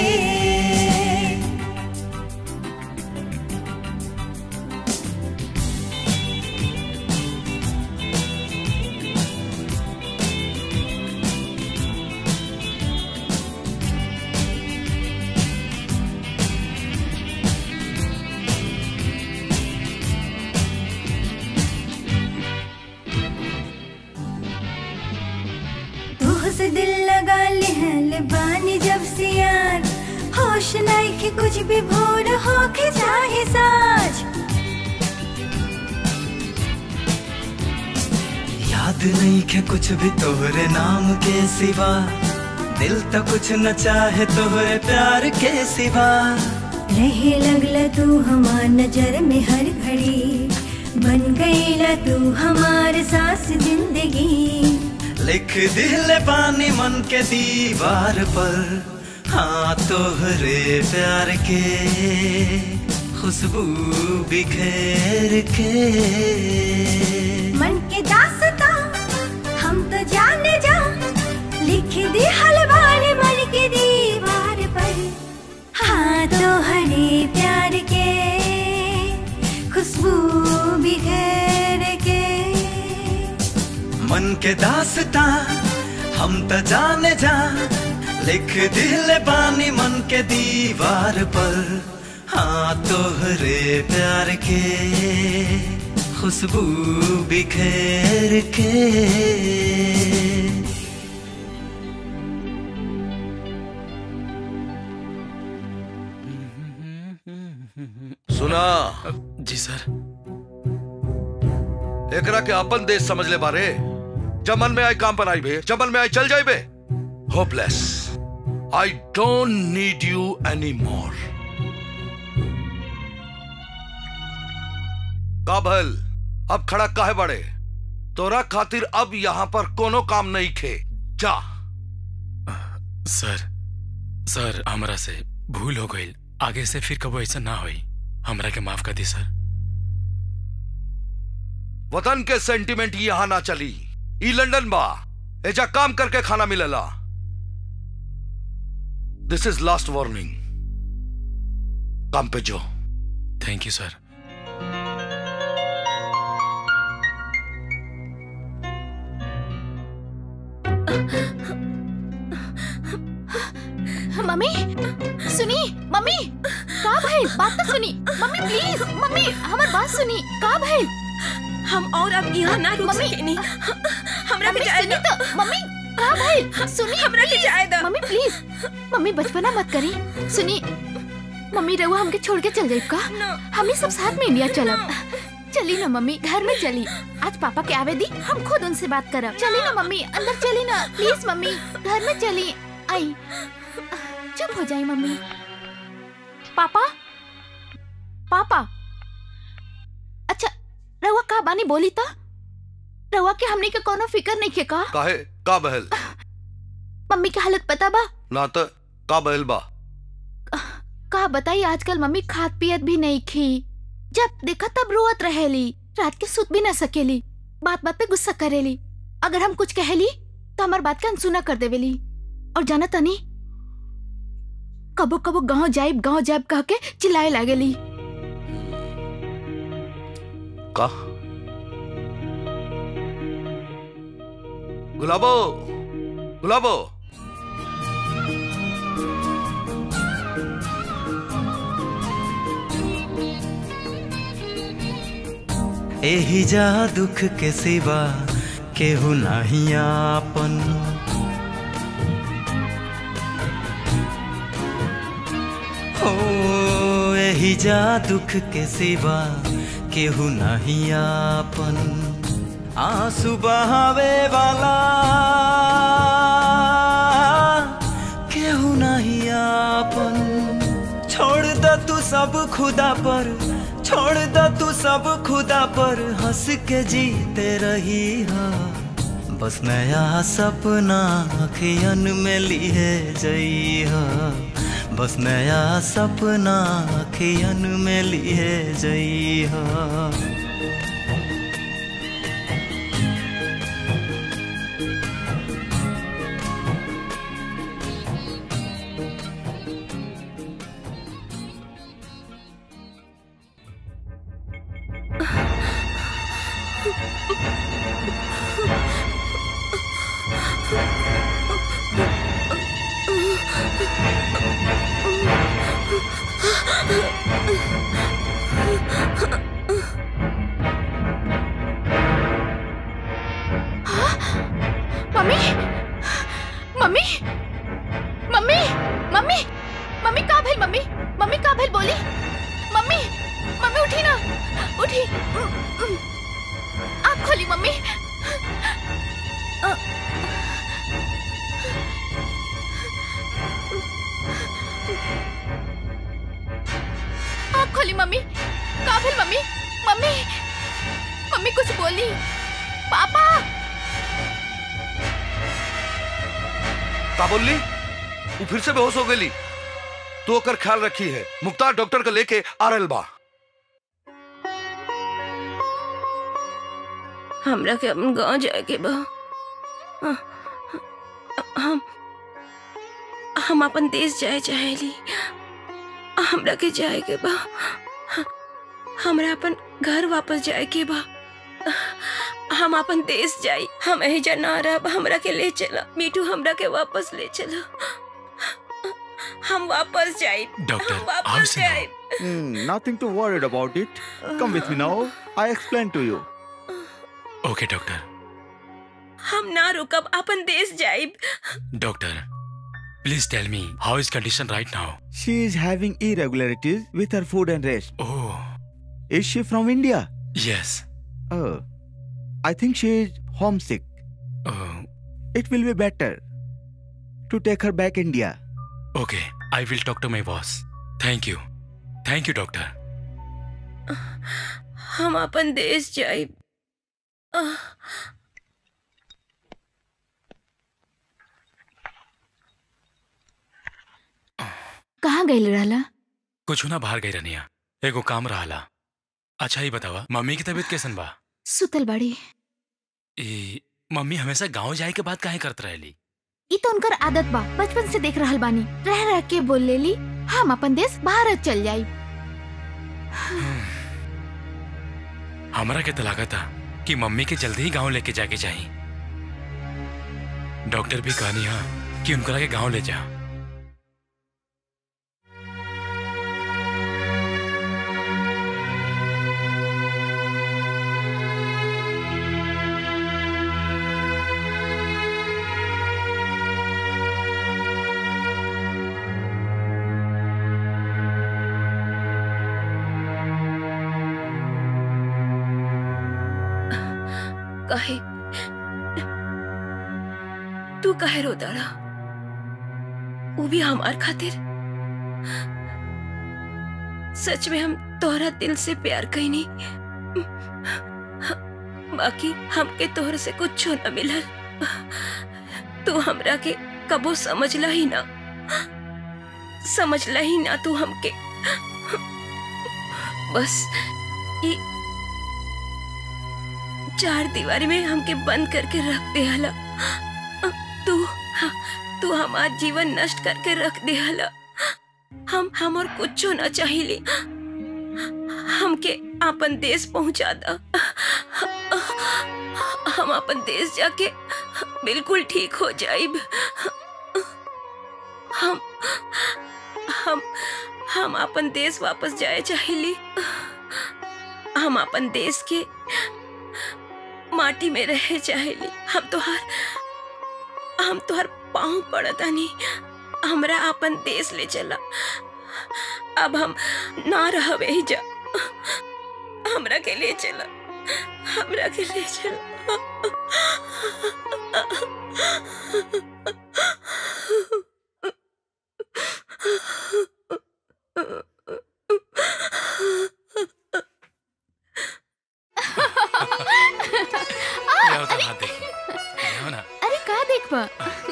तोह से दिल लगा ले बानी जब से यार होश नहीं के कुछ भी भोर हो के चाहे साज याद नहीं के कुछ भी तोहरे नाम के सिवा दिल तो कुछ न चाहे तोहरे प्यार के सिवा रहे लगला तू हमार नजर में हर घड़ी बन गईला तू हमार सांस जिंदगी लिख दिल पानी मन के दीवार पर हाँ तोहरे प्यार के खुशबू बिखेर के मन के दासता हम तो जाने जा लिख दी हलवार मन के दीवार पर हाँ तो हरे प्यार के खुशबू बिखेर के मन के दासता हम त जाने जा लिख दिल पानी मन के दीवार पर हाँ तोहरे प्यार के खुशबू बिखेर के सुना जी सर एकरा के अपन देश समझ ले बारे जमन में आई काम पर आई बे जमन में आई चल जाई बे hopeless I don't need you any more काबल अब खड़ा काहे बड़े तोरा खातिर अब यहाँ पर कोनो काम नहीं खे जा सर सर हमरा से भूल हो गई आगे से फिर कबो ऐसा ना होई हमरा के माफ कर दी सर वतन के सेंटिमेंट यहाँ ना चली ई लंदन बा एजा काम करके खाना मिलेला दिस इज लास्ट वार्निंग काम पे जो थैंक यू सर मम्मी सुनी मम्मी का भइल बात तो सुनी मम्मी प्लीज मम्मी हमार बात सुनी का भइल हम और अब यहाँ ना रुक सकेनी हमरा के जाए सुनी तो मम्मी का भइल सुनी हमरा के जाए दो मम्मी प्लीज मम्मी बचपना मत करी सुनी मम्मी रहुआ हमके छोड़ के चल जाइब का हम सब साथ में इंडिया चलब चली ना मम्मी घर में चली आज पापा के आवे दी हम खुद उनसे बात करब चली ना मम्मी अंदर चली ना प्लीज मम्मी घर में चली आई चुप हो जाई मम्मी पापा पापा अच्छा रहुआ का बानी बोली था रहुआ के हमने के कोनो फिकर नहीं के का काहे का बहल मम्मी की हालत पता बा ना तो का बहल बा का बताई आजकल मम्मी खाद पियत भी नहीं खी जब देखा तब रोवत रहेली रात के सुत भी ना सकेली बात बात पे गुस्सा करेली अगर हम कुछ कहली तो हमार बात का अनसुना कर देवेली और जाना तनी कबो कबो गांव जाइब गांव जाइब कह के चिल्लाए लागेली का गुलाबो गुलाबो एही जा दुख के सिवा केहू नाही आपन हो एही जा दुख के सिवा केहू नहीं आपन आंसू बहावे वाला केहू नहीं आपन छोड़ द तू सब खुदा पर छोड़ द तू सब खुदा पर हंस के जीते रही हा बस नया सपना अखियन में लिए जई हा बस नया सपना अखियन में लिए जई हा mummy mummy mummy mummy mummy का भेल मम्मी मम्मी का भेल बोली मम्मी मम्मी उठी ना उठी आँख खोली मम्मी आँख खोली मम्मी का भेल मम्मी मम्मी मम्मी कुछ बोली पापा का बोलली वो फिर से बेहोश हो गई तो ओकर ख्याल रखी है मुख्तार डॉक्टर को लेके आ रहल बा हमरा के अपन गांव जाए के बा अ- हम हम अपन देश जाए चाहेली हमरा के जाए के बा हमरा अपन घर वापस जाए के बा हम अपन देश जाई हम एहिजा ना रहब हमरा के ले चला मीठू हमरा के वापस ले चला हम वापस जाई डॉक्टर, हम आओ वापस सुनो। जाई Hmm, nothing to worry about it. Come with me now. I explain to you. Okay doctor हम ना रुकब अपन देश जाइब doctor please tell me how is condition right now She is having irregularities with her food and rest. Oh. Is she from India? Yes Oh. I think she is homesick. Oh. It will be better to take her back India. Okay I will talk to my boss thank you thank you doctor हम अपन देश जाइब आह, कहाँ गई रहला कुछ ना बाहर गई रनिया एगो काम रहला अच्छा ही बतावा मम्मी की तबीयत कैसन बा सुतल बड़ी ई मम्मी हमेशा गांव जाए के बाद काहे करत रहेली ई तो उनकर आदत बा बचपन से देख रहल बानी रह रह के बोल लेली हम अपन देश भारत चल जाई हमरा के तो लागत था कि मम्मी के जल्दी ही गांव लेके जाके चाहिए डॉक्टर भी कहनी हा कि उनकरा के गांव ले जा काहे तू काहे रो दाड़ा वो भी हमार खातिर सच में हम तोहरा दिल से प्यार कईनी बाकी हमके तोहर से कुछ न मिलल तू हमरा के कबो समझला ही ना समझला ही ना तू हमके बस ई चार दीवारी में हमके बंद करके रख दे हला तू तू हमार जीवन नष्ट करके रख दे हला हम हम और कुछ ना चाहिए हमके अपन देश पहुंचा दा हम अपन देश जाके बिल्कुल ठीक हो जाइब हम हम हम अपन देश वापस जाए चाहिए हम अपन देश के माटी में रहे चाहेली हम तोहार हम तोहार पाँव पड़तानी हमरा अपन देश ले चला अब हम ना रहबे ही जा हमरा के ले चला हमरा के ले चला ले आओ तो हाथ देखी ले आओ ना अरे का देखबा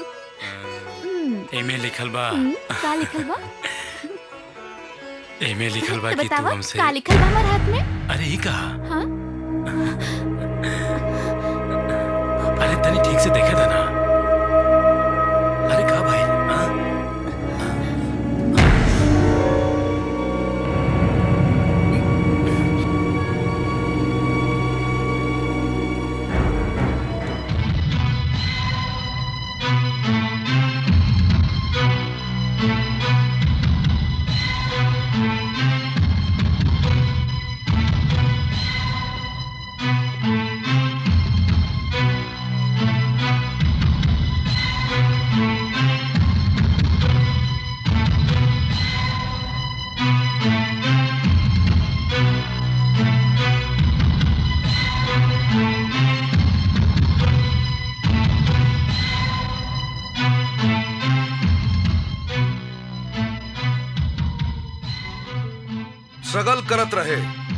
एमे लिखल बा हम्म, का लिखल बा एमे लिखल बा तो कि तू बतावा हमसे का लिखल बा हमार हाथ में अरे ही कहा हाँ अरे तनी ठीक से देखे था ना अरे का भाई हाँ? स्ट्रगल करत रहे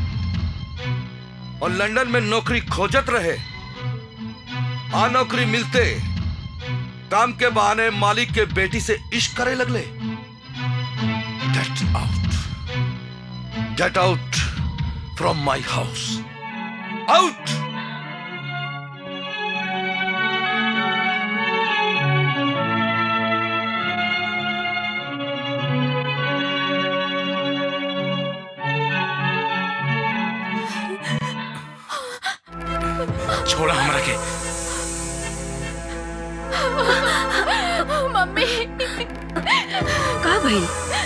और लंदन में नौकरी खोजत रहे आ नौकरी मिलते काम के बहाने मालिक के बेटी से इश्क करे लगले get out get out from my house out छोड़ा हमरा के मम्मी का भइल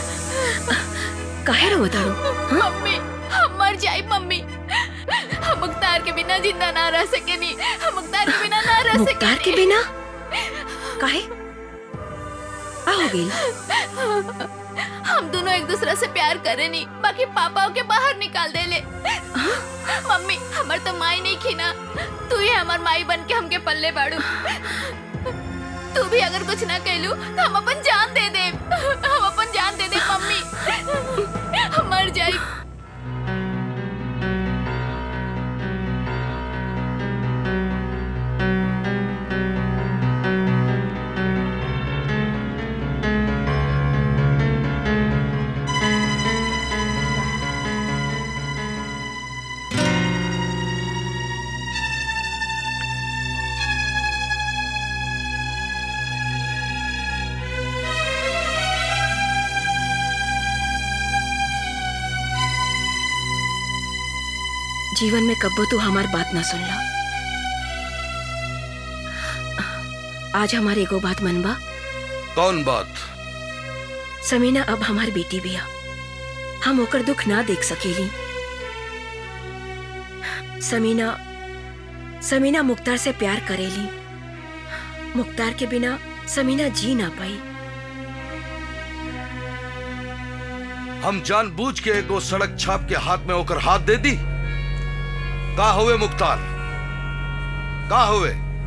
काहे रो तारू मम्मी हम मर जाई मम्मी हम मुख्तार के बिना जिंदा ना रह सकेनी हम मुख्तार के बिना ना रह सकेनी मुख्तार के बिना काहे आ हो गई हम दोनों एक दूसरे से प्यार करे नहीं बाकी पापा के बाहर निकाल दे ले मम्मी हमार तो माई नहीं खीना तू ही हमार माई बन के हमके पल्ले बाड़ू तू भी अगर कुछ ना कहलू तो हम अपन जान दे दे हम अपन जान दे दे मम्मी हम मर जाई जीवन में कब्बो तू हमार बात ना सुन ला आज हमारे एगो बात मनबा कौन बात समीना अब हमार बेटी बिया हम ओकर दुख ना देख सकेली समीना समीना मुख्तार से प्यार करेली मुख्तार के बिना समीना जी ना पाई हम जानबूझ के एगो सड़क छाप के हाथ में होकर हाथ दे दी का हुए मुख्तार का हुए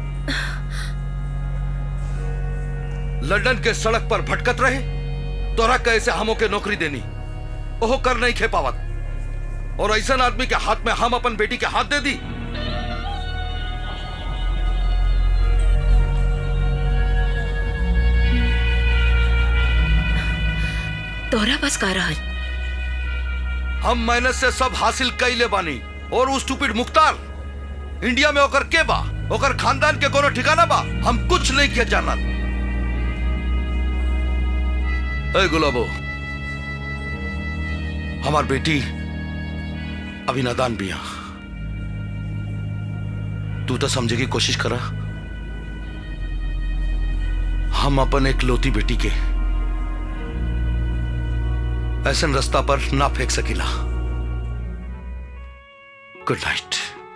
लंदन के सड़क पर भटकत रहे तोरा कैसे हमो के नौकरी देनी ओहो कर नहीं खे पावत और ऐसा आदमी के हाथ में हम अपन बेटी के हाथ दे दी तोहरा बस का रहल हम मेहनत से सब हासिल कैले बानी और उस स्टूपिड मुख्तार इंडिया में ओकर के बा ओकर खानदान के कोनो ठिकाना बा हम कुछ नहीं किया जाना ए गुलाबो हमार बेटी अभी नादान बिया तू तो समझे की कोशिश करा हम अपन एक लोती बेटी के ऐसा रास्ता पर ना फेंक सकीला गुड नाइट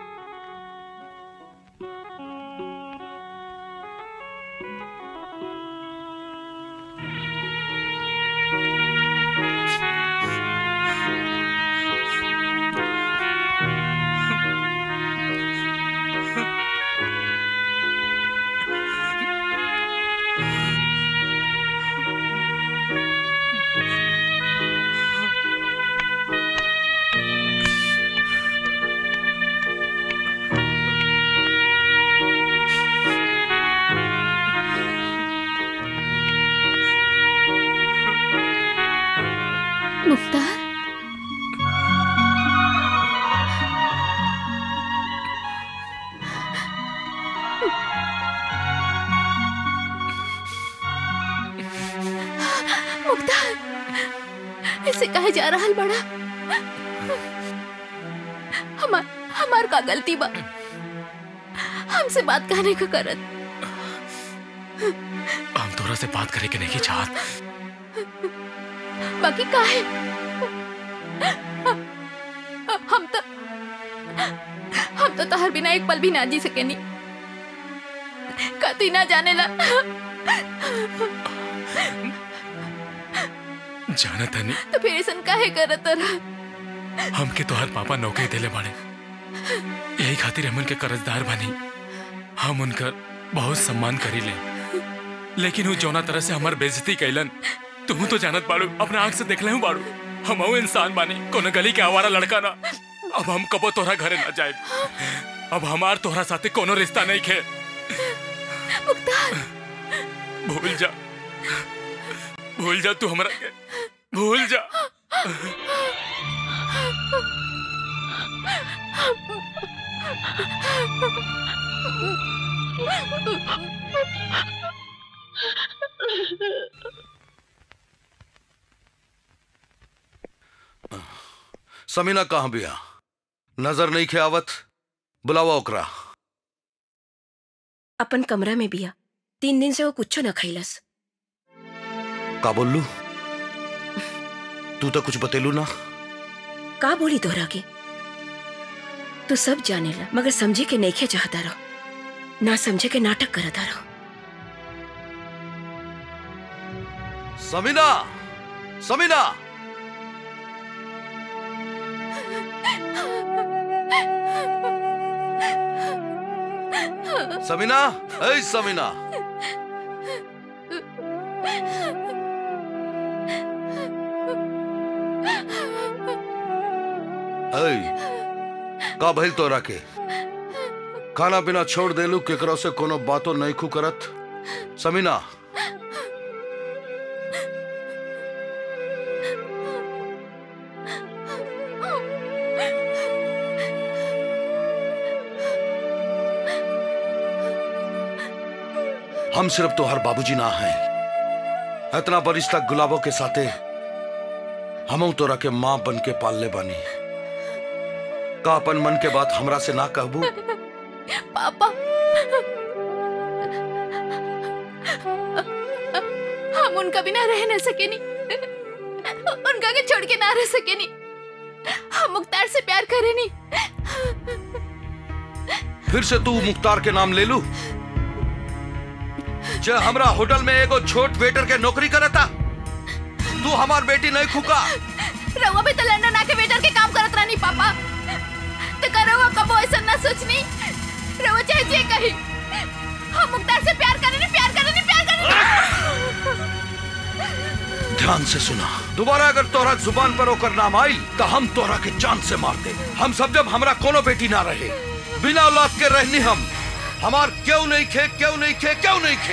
मुख्तार मुख्तार ऐसे कहे जा रहा बड़ा हमार हमार का गलती बा हमसे बात कहने का करत हम तोरा से बात करे के नहीं चाहत बाकी का है हम तो हम तो तहर बिना एक पल भी ना जी सके नहीं कती ना जाने ला जाना तनी तो फिर ऐसा काहे करत रहा हमके तोहर पापा नौकरी देले बाड़े यही खातिर हमन के कर्जदार बनी हम उनकर बहुत सम्मान करी ले लेकिन वो जौना तरह से हमार बेइज्जती कैलन तुम तो जानत बाड़ू अपने आंख से देख ले बाड़ू हम इंसान बानी कोनो गली के आवारा लड़का ना अब हम कबो तोहरा घरे ना जाए अब हमार तोहरा साथे कोनो रिश्ता नहीं खे भूल जा भूल जा तू हमरा के भूल जा समीना कहाँ बिया नजर नहीं खे आवत बुलावा ओकरा अपन कमरा में बिया तीन दिन से वो कुछ न खैलस का बोललू तू तो कुछ बतेलू ना का बोली तोहरा के तू सब जाने ला मगर समझे के नहीं चाहता रहो ना समझे के नाटक करता रहो समीना समीना समीना ऐ समीना ऐ का भइल तोरा के खाना पीना छोड़ देलू केकरो से कोनो बातो नहीं खू करत समीना हम सिर्फ तोहर बाबूजी ना हैं इतना बरिस तक गुलाबों के साथे हम तोरा के माँ बन के पालने बानी का अपन मन के बात हमरा से ना कहबू पापा हम उनका बिना रह न सके नहीं उनका के छोड़ के ना रह सके नहीं हम मुख्तार से प्यार करे नहीं फिर से तू मुख्तार के नाम ले लू जे हमरा होटल में एगो छोट वेटर के नौकरी करता तू हमार बेटी नहीं खुका रवा भी तो लंदन आके वेटर के काम करत रहनी पापा तो करो कबो ऐसा ना सोचनी रवा चाहे जे कही हम मुख्तार से प्यार करे नहीं प्यार करे नहीं प्यार करे ध्यान से सुना दोबारा अगर तोरा जुबान पर ओकर नाम आई तो हम तोरा के जान से मार दे हम सब जब हमरा कोनो बेटी ना रहे बिना औलाद के रहनी हम हमार क्यों नहीं खे क्यों नहीं खे क्यों नहीं खे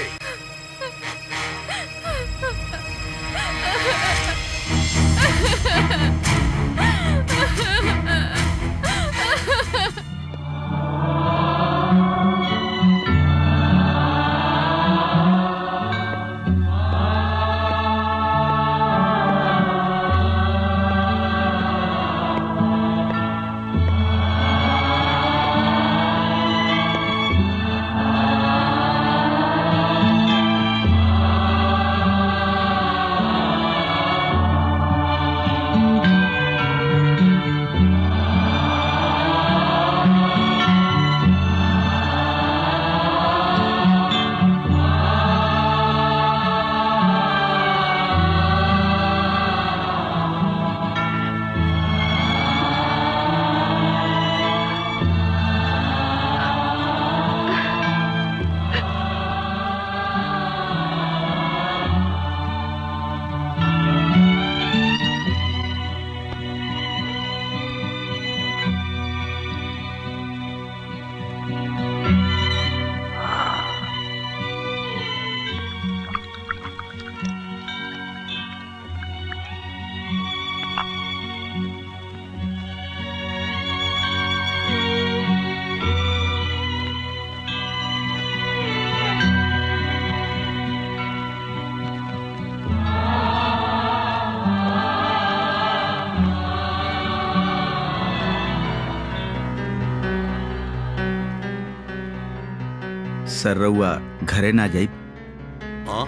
सर रउआ घरे ना जाई हाँ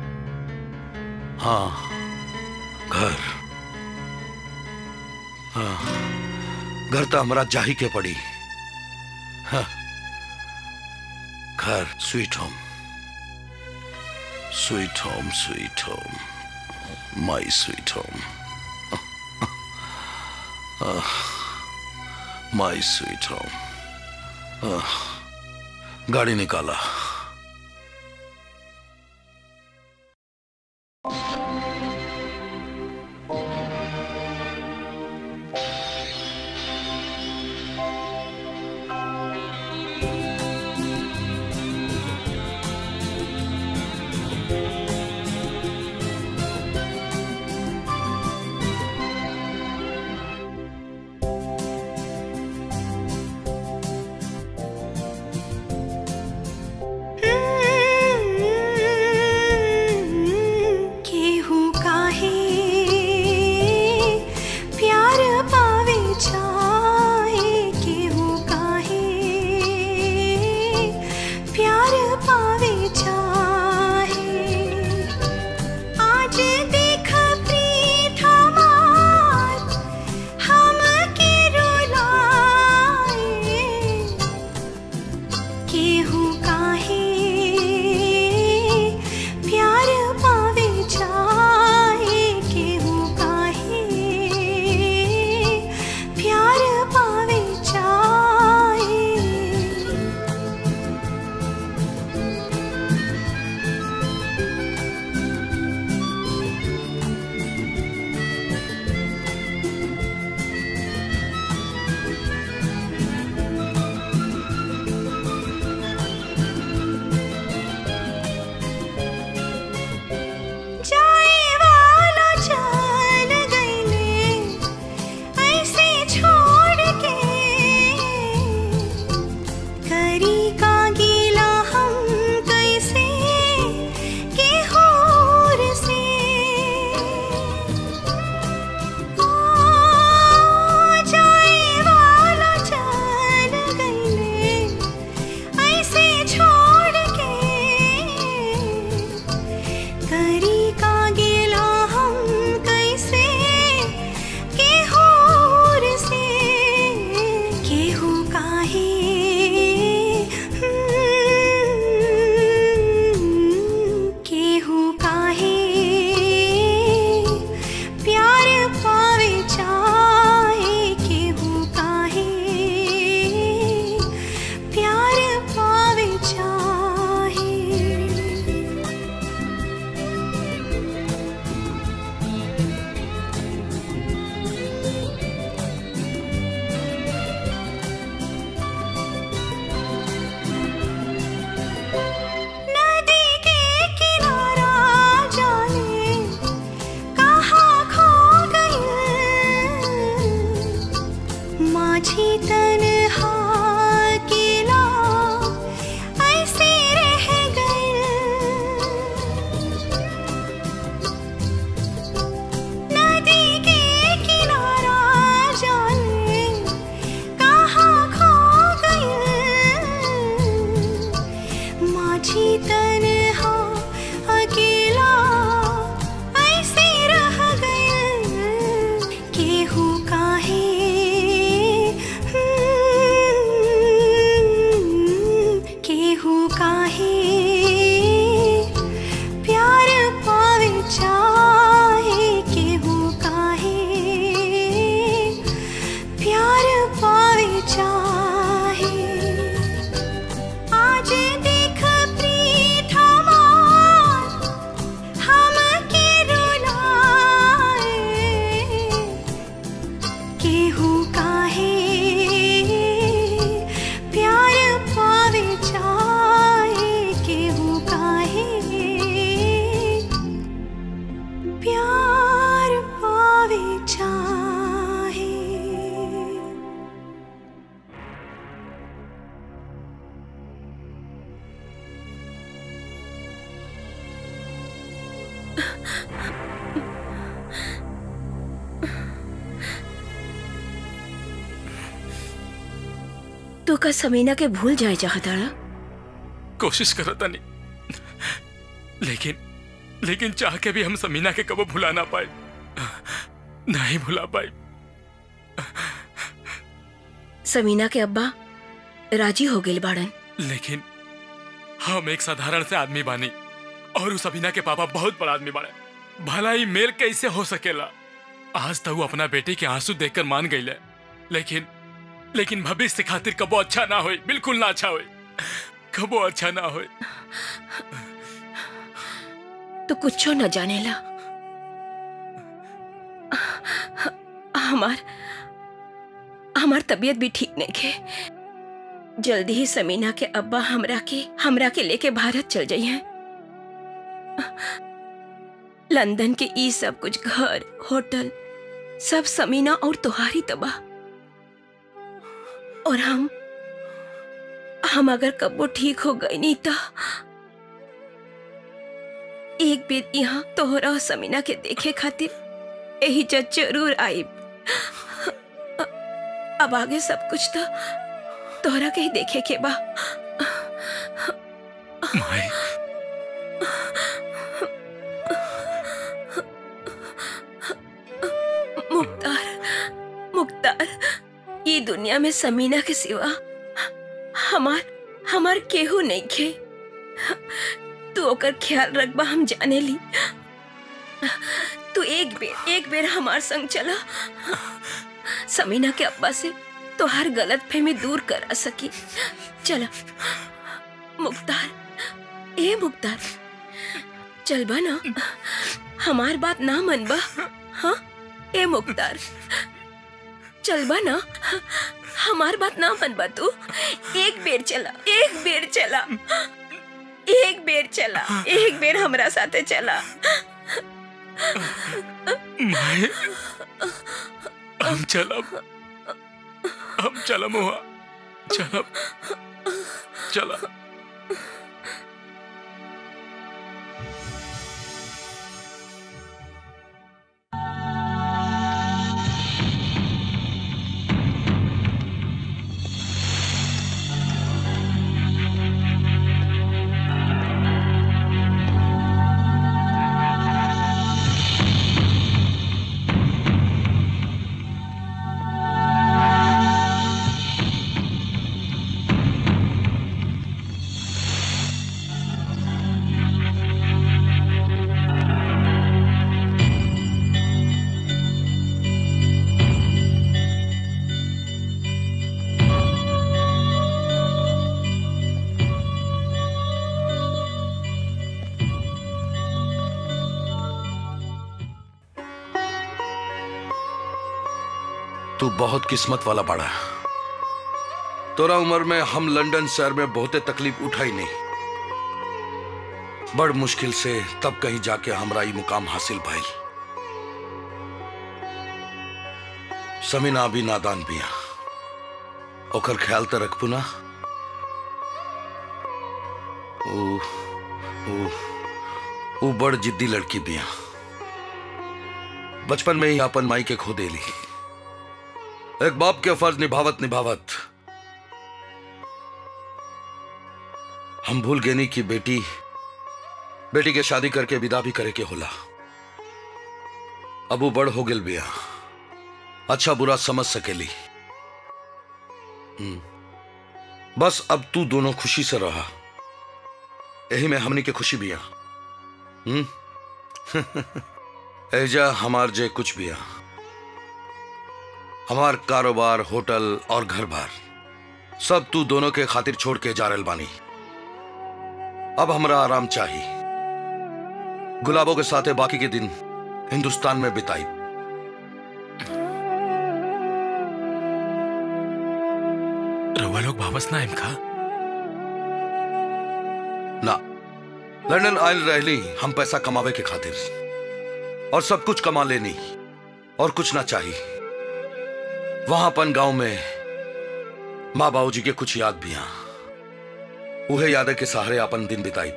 हाँ घर हाँ घर तो हमरा जाही के पड़ी हाँ, घर sweet home sweet home sweet home my sweet home my sweet home गाड़ी निकाला केहू काहे प्यार पावे चाहे केहू काहे प्यार पावे चाहे आज देख प्रीत हमार हम के रुलाए केहू काहे प्यार पावे चाहे केहू काहे प्यार पावे चाहे जाए वाला चल गईले ऐसे छोड़ के करी का गीला हम कैसे के होर से ओ, जाए वाला चल गईले ऐसे छोड़ के करी का गेला हम कैसे केहूर से केहू काहे केहू काहे प्यार पावे चाहे केहू काहे प्यार पावे चाहे नदी के किनारा जाने कहाँ खो गई माझी तन्हा अकेला ऐसे रह गई नदी के किनारा जाने कहाँ खो गई माझी तन्हा अकेला ऐसे रह गए केहू काहे केहू काहे प्यार पावे चाहे केहू काहे प्यार पावे चाहे आज देख प्रीत हमार हम के रुलाए केहू काहे प्यार पावे चाहे केहू काहे प्यार पावे चाहे तू का समीना के भूल जाए चाहताड़ा कोशिश करो तनी लेकिन लेकिन चाह के भी हम समीना के कबो भुला ना पाए नहीं भुला पाए समीना के अब्बा राजी हो गए बाड़न लेकिन हम एक साधारण से आदमी बानी और उस अभिना के पापा बहुत बड़ा आदमी बाड़े भला ही मेल कैसे हो सकेला आज तक वो अपना बेटे के आंसू देखकर मान गई लेकिन लेकिन भविष्य खातिर कबो अच्छा ना होई बिल्कुल ना अच्छा होई कबो अच्छा ना होई तो कुछो न जानेला हमार हमार तबीयत भी ठीक नहीं है जल्दी ही समीना के अब्बा हमरा के हमरा के लेके भारत चल जाइए लंदन के ई सब कुछ घर होटल सब समीना और तुहारी तबाह और हम हम अगर कब्बो ठीक हो गई नहीं तो एक बेर यहाँ तोहरा और समीना के देखे खातिर यही जज जरूर आई अब आगे सब कुछ तो तोहरा के ही देखे के बा माए मुख्तार मुख्तार ये दुनिया में समीना के सिवा हमार हमार केहू नहीं खे तू ओकर ख्याल रखबा हम जाने ली तू एक बेर एक बेर हमार संग चला समीना के अब्बा से तो हर गलत फहमी दूर करा सकी चला मुख्तार ए मुख्तार चलबा ना हमार बात ना मनबा हाँ ए मुख्तार चलबा ना हमार बात ना मनबा तू एक बेर चला एक बेर चला एक बेर चला एक बेर हमरा साथे चला माए हम चलब हम चलम हुआ चलब चला तू बहुत किस्मत वाला बड़ा तोरा उम्र में हम लंदन शहर में बहुते तकलीफ उठाई नहीं बड़ मुश्किल से तब कहीं जाके हमरा ई मुकाम हासिल भइल समीना भी नादान बिया ओकर ख्याल तो रखबू ना ऊ ऊ ऊ बड़ जिद्दी लड़की बिया बचपन में ही अपन माई के खो देली एक बाप के फर्ज निभावत निभावत हम भूल गए नहीं कि बेटी बेटी के शादी करके विदा भी करे के होला अब वो बड़ हो गेल बिया अच्छा बुरा समझ सकेली हम्म। बस अब तू दोनों खुशी से रहा यही में हमनी के खुशी बिया हम्म एजा हमार जे कुछ बिया हमार कारोबार होटल और घर बार सब तू दोनों के खातिर छोड़ के जा रहल बानी अब हमरा आराम चाहिए गुलाबों के साथ बाकी के दिन हिंदुस्तान में बिताई रउआ लोग वापस ना आइम का ना लंदन आयल रहली हम पैसा कमावे के खातिर और सब कुछ कमा लेनी और कुछ ना चाहिए वहां अपन गांव में माँ बाबू जी के कुछ याद भी हैं उहे याद के सहारे अपन दिन बिताई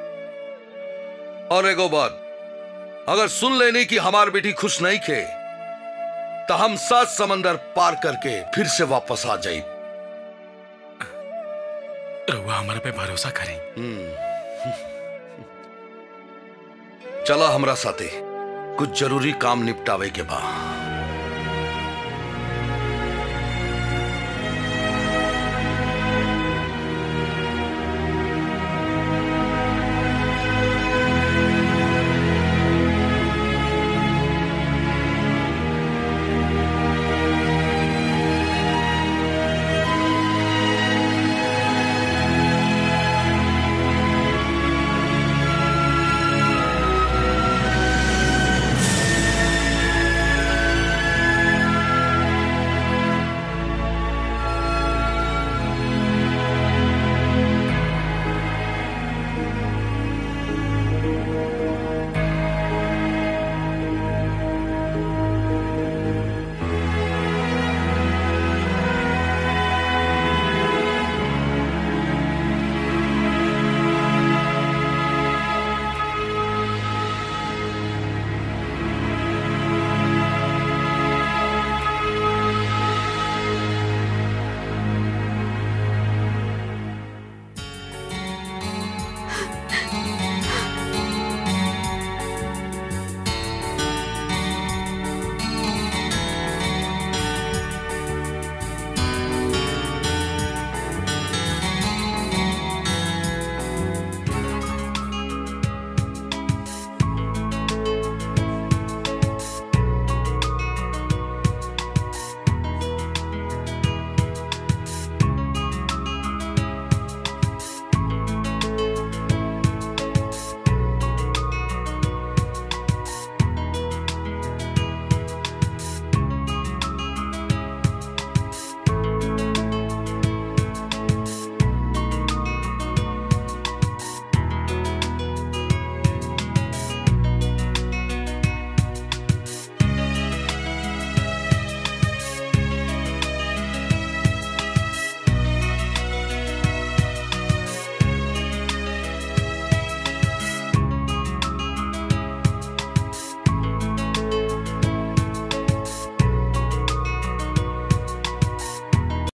और एगो बात अगर सुन लेनी कि हमार बेटी खुश नहीं खे तो हम सात समंदर पार करके फिर से वापस आ जाई रउआ हमारा पे भरोसा करें चला हमरा साथे कुछ जरूरी काम निपटावे के बा